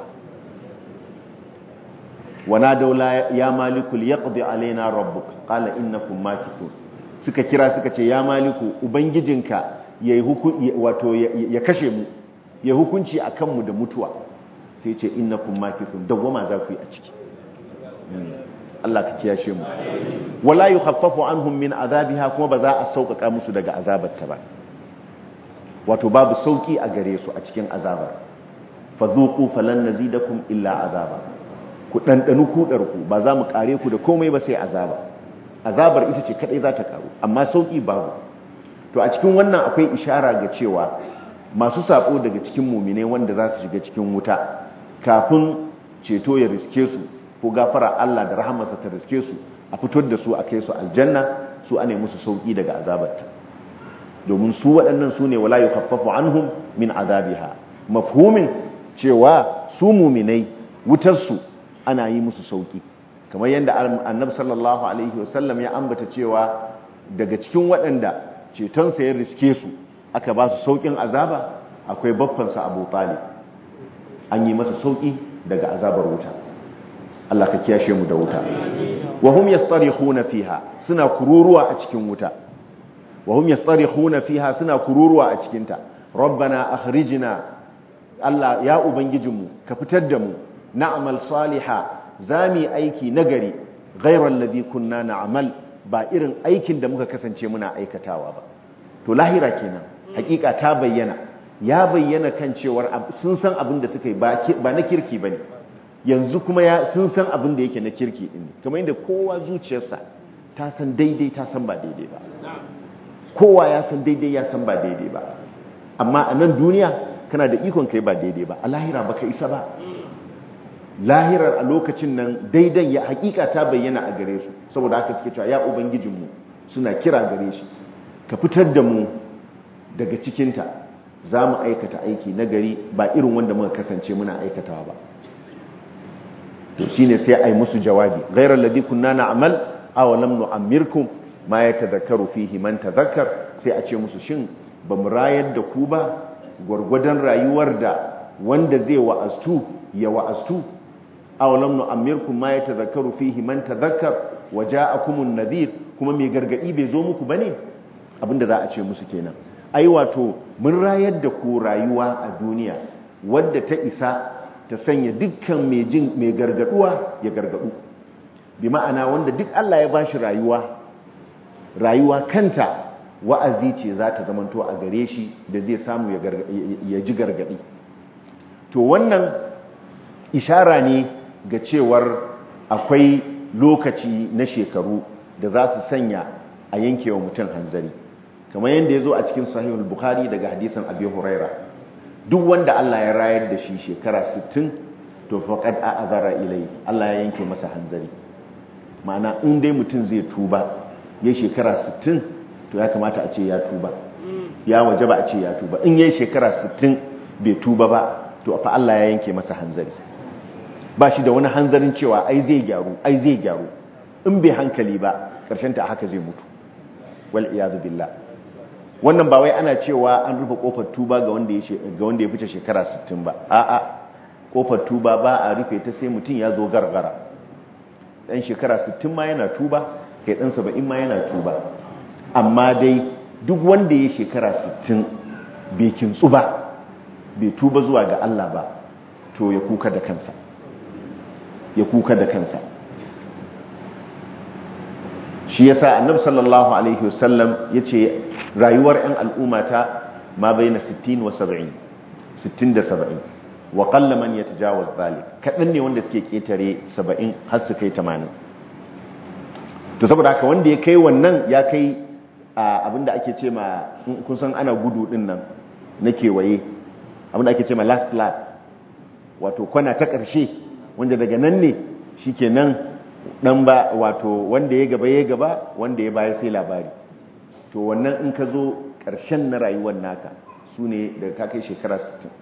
wana daula ya malikul yaqdi alaina rabbuk qala innakum makithun suka kira suka ce ya maliku ubangijinka yayi hukunci wato ya kashe mu ya hukunci akan mu da mutuwa sai ce innakum makithun dawwama za ku yi a ciki Allah ka kiyashe mu wala yukhaffafu anhum min azabiha kuma ba za a sauƙaƙa musu daga azabarta ba wato babu sauki a gare su a cikin azabar fadhuqu falan nazidakum illa azaba ku dandanu kudar ku ba za mu kare ku da komai ba sai azaba azabar ita ce kadai za ta karu amma sauki babu to a cikin wannan akwai ishara ga cewa masu sabo daga cikin mumine wanda za su shiga cikin wuta kafin ceto ya riske su ko gafara Allah da rahamarsa ta riske su a fitar da su a kai su aljanna su ane musu sauki daga azabarta domin su waɗannan su ne wala yukhaffafu anhum min azabiha mafhumin cewa su muminai wutar su ana yi musu sauki kamar yadda annabi sallallahu alaihi wasallam ya ambata cewa daga cikin waɗanda cetonsa ya riske su aka ba su saukin azaba akwai baffansa Abu Talib an yi masa sauki daga azabar wuta Allah ka kiyashe mu da wuta wa hum yastarihuna fiha suna kururuwa a cikin wuta wa hum yastarihuna fiha suna kururuwa a cikin ta rabbana akhrijna Allah ya ubangijinmu ka fitar da mu na'mal saliha zami aiki nagari ghayra alladhi kunna na'mal ba irin aikin da muka kasance muna aikatawa ba to lahira kenan hakika ta bayyana ya bayyana kan cewar sun san abin da suka yi ba na kirki bane yanzu kuma ya sun san abin da yake na kirki din kamar yadda kowa zuciyarsa ta san daidai ta san ba daidai ba kowa ya san daidai ya san ba daidai ba amma a nan duniya kana da ikon kai ba daidai ba a lahira baka isa ba lahirar a lokacin nan daidan ya hakika ta bayyana a gare su saboda haka suke cewa ya ubangijinmu suna kira gare shi ka fitar da mu daga cikinta za mu aikata aiki na gari ba irin wanda muka kasance muna aikatawa ba to shine sai ai musu jawabi ghairal ladhi kunna na'mal aw lam nu'ammirkum ma yatadhakkaru fihi man tadhakkar sai a ce musu shin ba mu rayar da ku ba gwargwadon rayuwar da wanda zai wa'astu ya wa'astu aw lam nu'ammirkum ma yatadhakkaru fihi man tadhakkar waja'akumun nadhir kuma mai gargadi bai zo muku bane abinda za a ce musu kenan ai wato mun rayar da ku rayuwa a duniya wadda ta isa ta sanya dukkan mai jin mai gargaduwa ya gargadu bi ma'ana wanda duk Allah ya bashi rayuwa rayuwa kanta wa'azi ce za ta zamanto a gare shi da zai samu ya ji gargadi to wannan ishara ne ga cewar akwai lokaci na shekaru da za su sanya a yankewa mutum hanzari kamar yadda ya zo a cikin sahihul bukhari daga hadisan abi huraira duk wanda Allah ya rayar da shi shekara 60 to faqad a'azara ilai Allah ya yanke masa hanzari ma'ana in dai mutum zai tuba ya shekara 60 to ya kamata a ce ya tuba ya wajaba a ce ya tuba in yayi shekara 60 bai tuba ba to fa Allah ya yanke masa hanzari ba shi da wani hanzarin cewa ai zai gyaru ai zai gyaru in bai hankali ba karshen ta haka zai mutu wal iyad billah wannan ba wai ana cewa an rufe kofar tuba ga wanda ya ga wanda ya fice shekara 60 ba a'a kofar tuba ba a rufe ta sai mutum ya zo gargara dan shekara 60 ma yana tuba kai dan 70 ma yana tuba amma dai duk wanda ya shekara 60 bai kintsu ba bai tuba zuwa ga Allah ba to ya kuka da kansa ya kuka da kansa shi yasa annabi sallallahu alaihi wasallam yace rayuwar ɗan al'ummata ma baina 60 wa 70 60 da 70 wa qalla man yatajawaz zalik kadan ne wanda suke ketare 70 har su kai 80 to saboda haka wanda ya kai wannan ya kai abinda ake ce ma kun san ana gudu din nan na kewaye abinda ake ce ma last lap wato kwana ta ƙarshe wanda daga nan ne shikenan dan ba wato wanda ya gaba ya gaba wanda ya baya sai labari to wannan in ka zo ƙarshen na rayuwar naka su ne daga ka kai shekara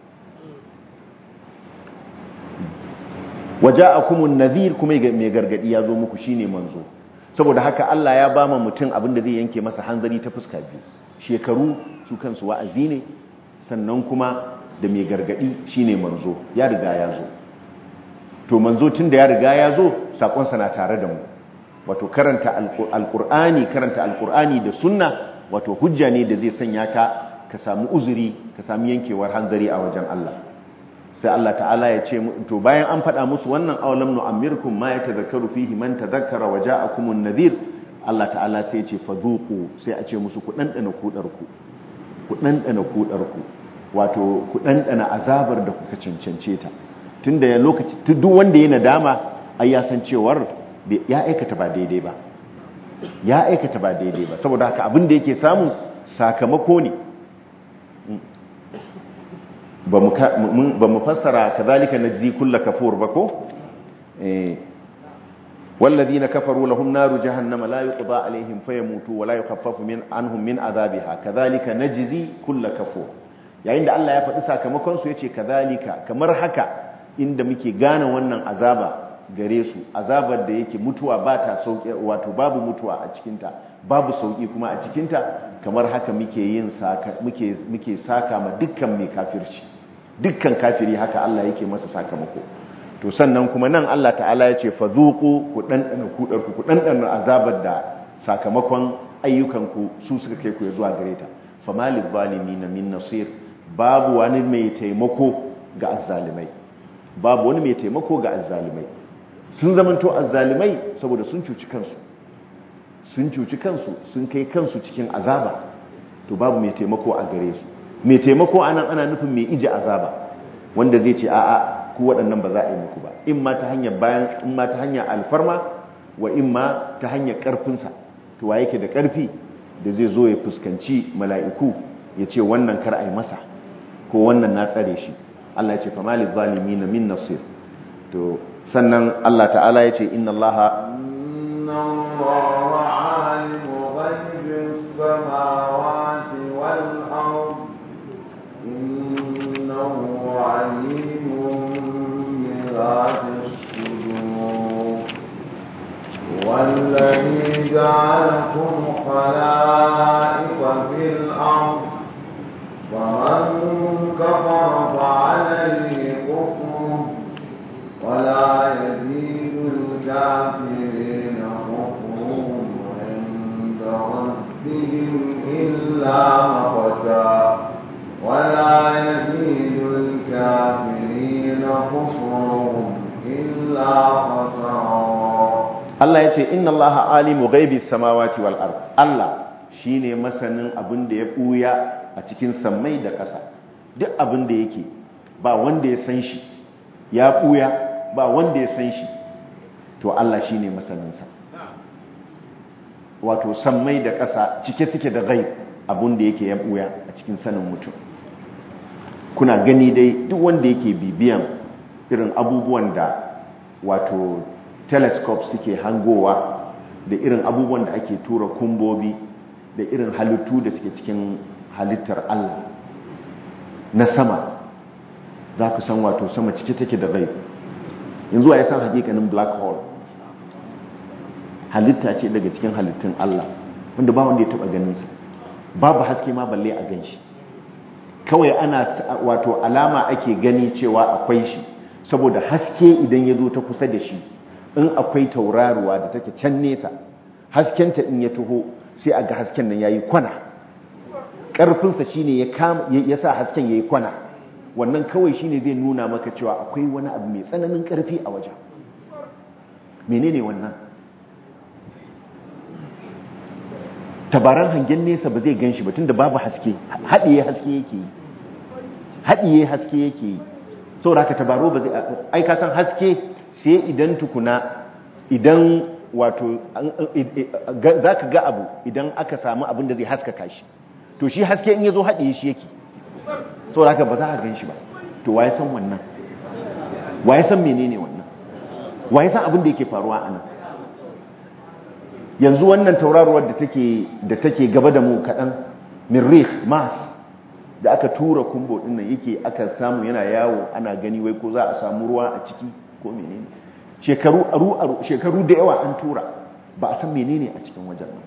60 waje a kuma nazir kuma mai gargadi ya zo muku shine manzo saboda haka Allah ya ba ma mutum abin da zai yanke masa hanzari ta fuska biyu shekaru su kansu wa'azi ne sannan kuma da mai gargadi shine manzo ya riga ya zo to manzo tun da ya riga ya zo sakonsa na tare da mu wato karanta alkur'ani karanta alkur'ani da sunna wato hujja ne da zai sanya ka ka samu uzuri ka samu yankewar hanzari a wajen Allah sai Allah ta'ala ya ce to bayan an faɗa musu wannan awalam nu'ammirkum ma yatadhakkaru fihi man tadhakkara wa ja'akumun nadhir Allah ta'ala sai ya ce fadhuqu sai a ce musu ku dandana kudar ku ku dandana kudar ku wato ku ɗanɗana azabar da kuka cancance ta tun da lokaci duk wanda ya nadama ai ya san cewar ya aikata ba daidai ba ya aikata ba daidai ba saboda haka abin da yake samu sakamako ne ba mu fassara kazalika najzi kulla kafur ba ko والذين كفروا لهم نار جهنم لا يقضى عليهم فيموتوا ولا يخفف من عنهم من عذابها كذلك نجزي كل كفور yayin da Allah ya faɗi sakamakon su yace kazalika kamar haka inda muke gane wannan azaba gare su azabar da yake mutuwa ba ta sauki wato babu mutuwa a cikin ta babu sauki kuma a cikin ta kamar haka muke yin saka muke muke saka ma dukkan mai kafirci dukkan kafiri haka Allah yake masa sakamako to sannan kuma nan Allah ta'ala ya ce fadhuqu ku dandana kudarku ku dandana azabar da sakamakon ayyukanku su suka kai ku zuwa gare ta famalil zalimin min nasir babu wani mai taimako ga azzalimai babu wani mai taimako ga azzalimai sun zamanto azzalimai saboda sun cuci kansu sun cuci kansu sun kai kansu cikin azaba to babu mai taimako a gare su mai taimako anan ana nufin mai ije azaba wanda zai ce a'a ku waɗannan ba za a yi muku ba in ma ta hanyar bayan in ma ta hanyar alfarma wa in ma ta hanyar ƙarfinsa to wa yake da ƙarfi da zai zo ya fuskanci mala'iku ya ce wannan kar a yi masa ko wannan na tsare shi Allah ya ce fa malil zalimin min nasir to sannan Allah ta'ala ya ce inna Allah inna Allah alimu ghaibis samawati wal ard innahu alimun bi dhati sudur والذي جعلكم خلائف في الأرض ومن كفر فعليه كفره ولا يزيد الكافرين كفرهم عند ربهم إلا مقتا ولا يزيد الكافرين كفرهم إلا خسرا Allah ya ce inna Allah alimu ghaibi samawati wal ard Allah shine masanin abin da ya buya a cikin sammai da ƙasa duk abin da yake ba wanda ya san shi ya buya ba wanda ya san shi to Allah shine masanin sa wato sammai da ƙasa cike suke da ghaib abin da yake ya buya a cikin sanin mutum kuna gani dai duk wanda yake bibiyan irin abubuwan da wato telescope suke hangowa da irin abubuwan da ake tura kumbobi da irin halittu da suke cikin halittar Allah na sama za ku san wato sama cike take da rai yanzu ya san hakikanin black hole halitta ce daga cikin halittun Allah wanda ba wanda ya taba ganinsa babu haske ma balle a ganshi kawai ana wato alama ake gani cewa akwai shi saboda haske idan ya zo ta kusa da shi in akwai tauraruwa da take can nesa haskenta in ya taho sai a ga hasken nan yayi kwana ƙarfinsa shine ya kama ya sa hasken yayi kwana wannan kawai shine zai nuna maka cewa akwai wani abu mai tsananin ƙarfi a wajen menene wannan tabaran hangen nesa ba zai gan shi ba tunda babu haske haɗiye haske yake yi haɗiye haske yake yi saboda haka tabaro ba zai ai ka san haske sai idan tukuna idan wato za ka ga abu idan aka samu abin da zai haskaka shi to shi haske in ya zo haɗiye shi yake sau haka ba za a gan shi ba to waye san wannan waye san menene wannan waye san abin da yake faruwa a nan yanzu wannan tauraruwar da take da take gaba da mu kaɗan mirrikh mars da aka tura kumbo ɗin nan yake aka samu yana yawo ana gani wai ko za a samu ruwa a ciki ko menene shekaru aru aru shekaru da yawa an tura ba a san menene a cikin wajen nan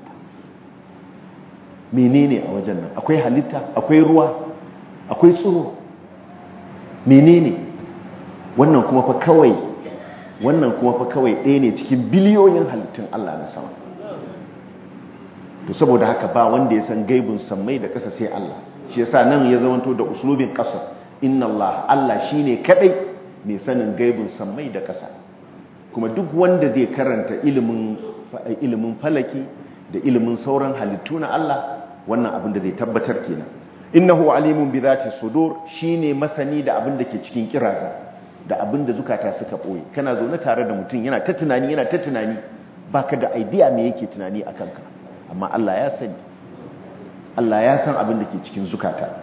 menene a wajen nan akwai halitta akwai ruwa akwai tsiro menene wannan kuma fa kawai wannan kuma fa kawai ɗaya ne cikin biliyoyin halittun Allah na sama to saboda haka ba wanda ya san gaibun sammai da ƙasa sai Allah shi yasa nan ya zamanto da uslubin ƙasa inna Allah Allah shine kadai mai sanin gaibun sammai da ƙasa kuma duk wanda zai karanta ilimin ilimin falaki da ilimin sauran halittu na Allah wannan abin da zai tabbatar kenan innahu alimun bi zati sudur shine masani da abin da ke cikin kiraza da abin da zukata suka boye kana zaune tare da mutum yana ta tunani yana ta tunani baka da idea me yake tunani akan ka amma Allah ya sani Allah ya san abin da ke cikin zukata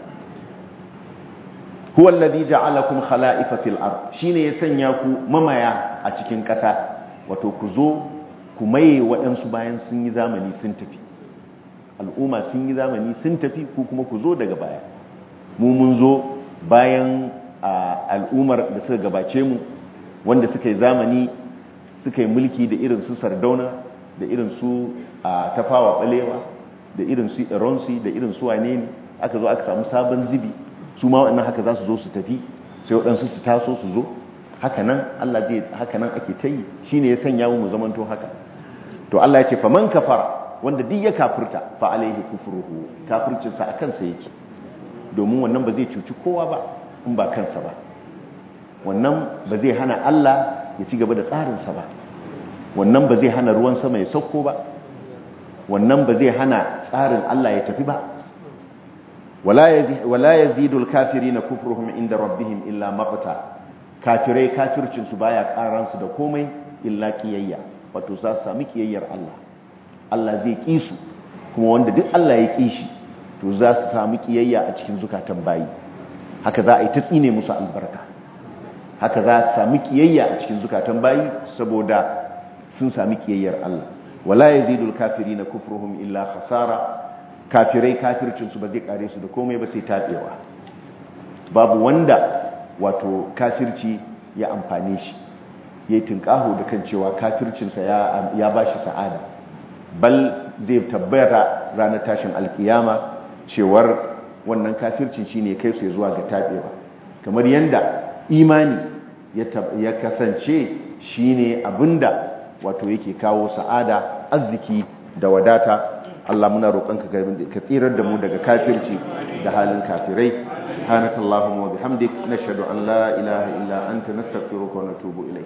huwa alladhi ja'alakum khala'ifa fil ard shine ya sanya ku mamaya a cikin ƙasa wato ku zo ku maye waɗansu bayan sun yi zamani sun tafi al'umma sun yi zamani sun tafi ku kuma ku zo daga baya mu mun zo bayan al'ummar da suka gabace mu wanda suka yi zamani suka yi mulki da irin su sardauna da irin su tafawa balewa da irin su ironsi da irin su wane ne aka zo aka samu sabon zibi su ma waɗannan haka za su zo su tafi sai waɗansu su taso su zo haka nan Allah zai haka nan ake ta yi shi ne ya sanya mu zamanto haka to Allah ya ce faman kafara wanda duk ya kafirta fa alaihi kufruhu kafircinsa a kansa yake domin wannan ba zai cuci kowa ba in ba kansa ba wannan ba zai hana Allah ya ci gaba da tsarinsa ba wannan ba zai hana ruwan sama ya sauko ba wannan ba zai hana tsarin Allah ya tafi ba wala yazidul kafirina kufruhum inda rabbihim illa maqta kafirai kafircinsu baya karansu da komai illa kiyayya wato za su sami kiyayyar Allah Allah zai ƙi su kuma wanda duk Allah ya ƙi shi to za su sami kiyayya a cikin zukatan bayi haka za a yi ta tsine musu albarka haka za su sami kiyayya a cikin zukatan bayi saboda sun sami kiyayyar Allah wala yazidul kafirina kufruhum illa khasara kafirai kafircinsu ba zai kare su da komai ba sai tabewa babu wanda wato kafirci ya amfane shi ya yi tunƙaho da kan cewa kafircinsa ya ba shi sa'ada bal zai tabbata ranar tashin alkiyama cewar wannan kafircin shi ne kai su zuwa ga taɓewa kamar yadda imani ya kasance shi ne abinda wato yake kawo sa'ada arziki da wadata Allah muna roƙonka ka tsirar da mu daga kafirci da halin kafirai سبحانك اللهم وبحمدك نشهد أن لا إله إلا أنت نستغفرك ونتوب إليك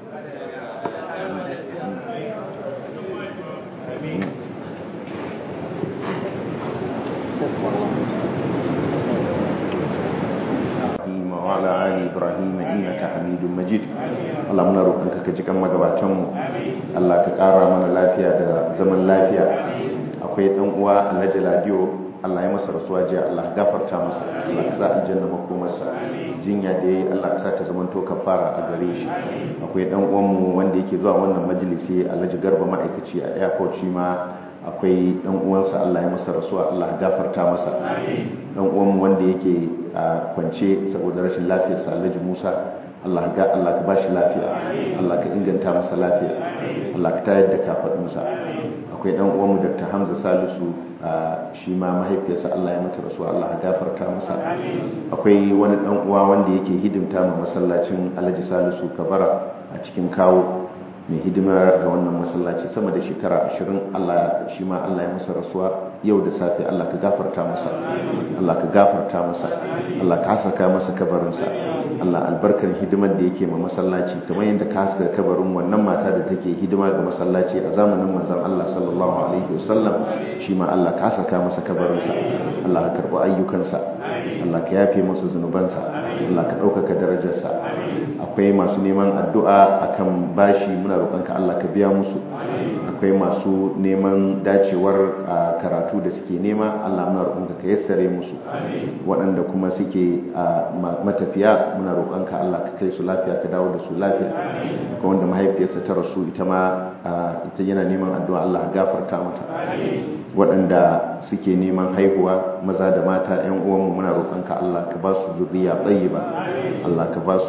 وعلى آل إبراهيم إنك حميد مجيد اللهم نروقك كجكم مغباتن الله كقارا mana lafiya da zaman lafiya akwai dan uwa Alhaji Ladiyo Allah ya masa rasuwa jiya Allah gafarta masa Allah ka sa aljanna makomarsa jinya da yayi Allah ka sa ta zama to kafara a gare shi akwai dan uwan mu wanda yake zuwa wannan majalisi Alhaji Garba ma'aikaci a airport shi ma akwai dan uwansa Allah ya masa rasuwa Allah ya gafarta masa dan uwan mu wanda yake a kwance saboda rashin lafiyarsa Alhaji Musa Allah ga Allah ka bashi lafiya Allah ka inganta masa lafiya Allah ka tayar da kafadunsa akwai dan uwan mu Dr. Hamza Salisu shi ma mahaifiyarsa Allah ya mata rasuwa Allah ya gafarta masa akwai wani dan uwa wanda yake hidimta ma masallacin Alhaji Salisu Kabara a cikin kawo mai hidima ga wannan masallaci sama da shekara 20 Allah shi ma Allah ya masa rasuwa yau da safe Allah ka gafarta masa Allah ka gafarta masa Allah ka saka masa kabarinsa Allah albarkar hidimar da yake ma masallaci kamar yadda ka saka kabarin wannan mata da take hidima ga masallaci a zamanin manzon Allah sallallahu alaihi wasallam shi ma Allah ka saka masa kabarinsa Allah ka karbi ayyukansa Allah ka yafe masa zunubansa Allah ka ɗaukaka darajarsa akwai masu neman addu'a akan bashi muna roƙonka Allah ka biya musu akwai masu neman dacewar karatu da suke nema Allah muna roƙonka ka yassare musu waɗanda kuma suke matafiya muna roƙonka Allah ka kai su lafiya ka dawo da su lafiya akwai wanda mahaifiyarsa ta rasu ita ma ita yana neman addu'a Allah gafarta mata waɗanda suke neman haihuwa maza da mata ‘yan uwanmu muna roƙonka Allah ka ba su zurriya tsayiba Allah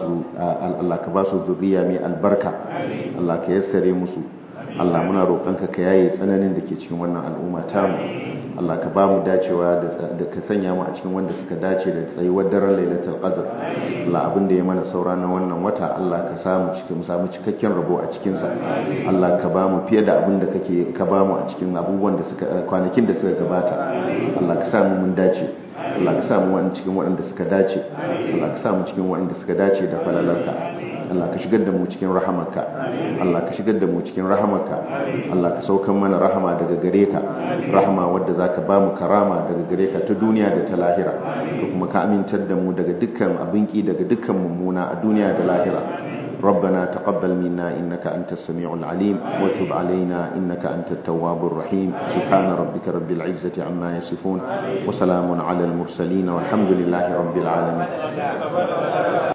ka ba su zurriya mai albarka Allah ka yassare musu Allah muna roƙonka ka yaye tsananin da ke cikin wannan al'umma tamu Allah ka ba mu dacewa da ka sanya mu a cikin wanda suka dace da tsayuwar daren lailatul qadr Allah abin da ya mana saura na wannan wata Allah ka samu cikin mu samu cikakken rabo a cikin sa Allah ka ba mu fiye da abin da kake ka ba mu a cikin abubuwan da suka kwanakin da suka gabata Allah ka samu mun dace Allah ka samu wani cikin waɗanda suka dace Allah ka samu cikin waɗanda suka dace da falalarka Allah ka shigar da mu cikin rahamarka Allah ka shigar da mu cikin rahamarka Allah ka saukan mana rahama daga gare ka rahama wadda zaka ba mu karama daga gare ka ta duniya da ta lahira ka kuma ka amintar da mu daga dukkan abinki daga dukkan mummuna a duniya da lahira ربنا تقبل منا إنك أنت السميع العليم وتب علينا إنك أنت التواب الرحيم سبحان ربك رب العزة عما يصفون وسلام على المرسلين والحمد لله رب العالمين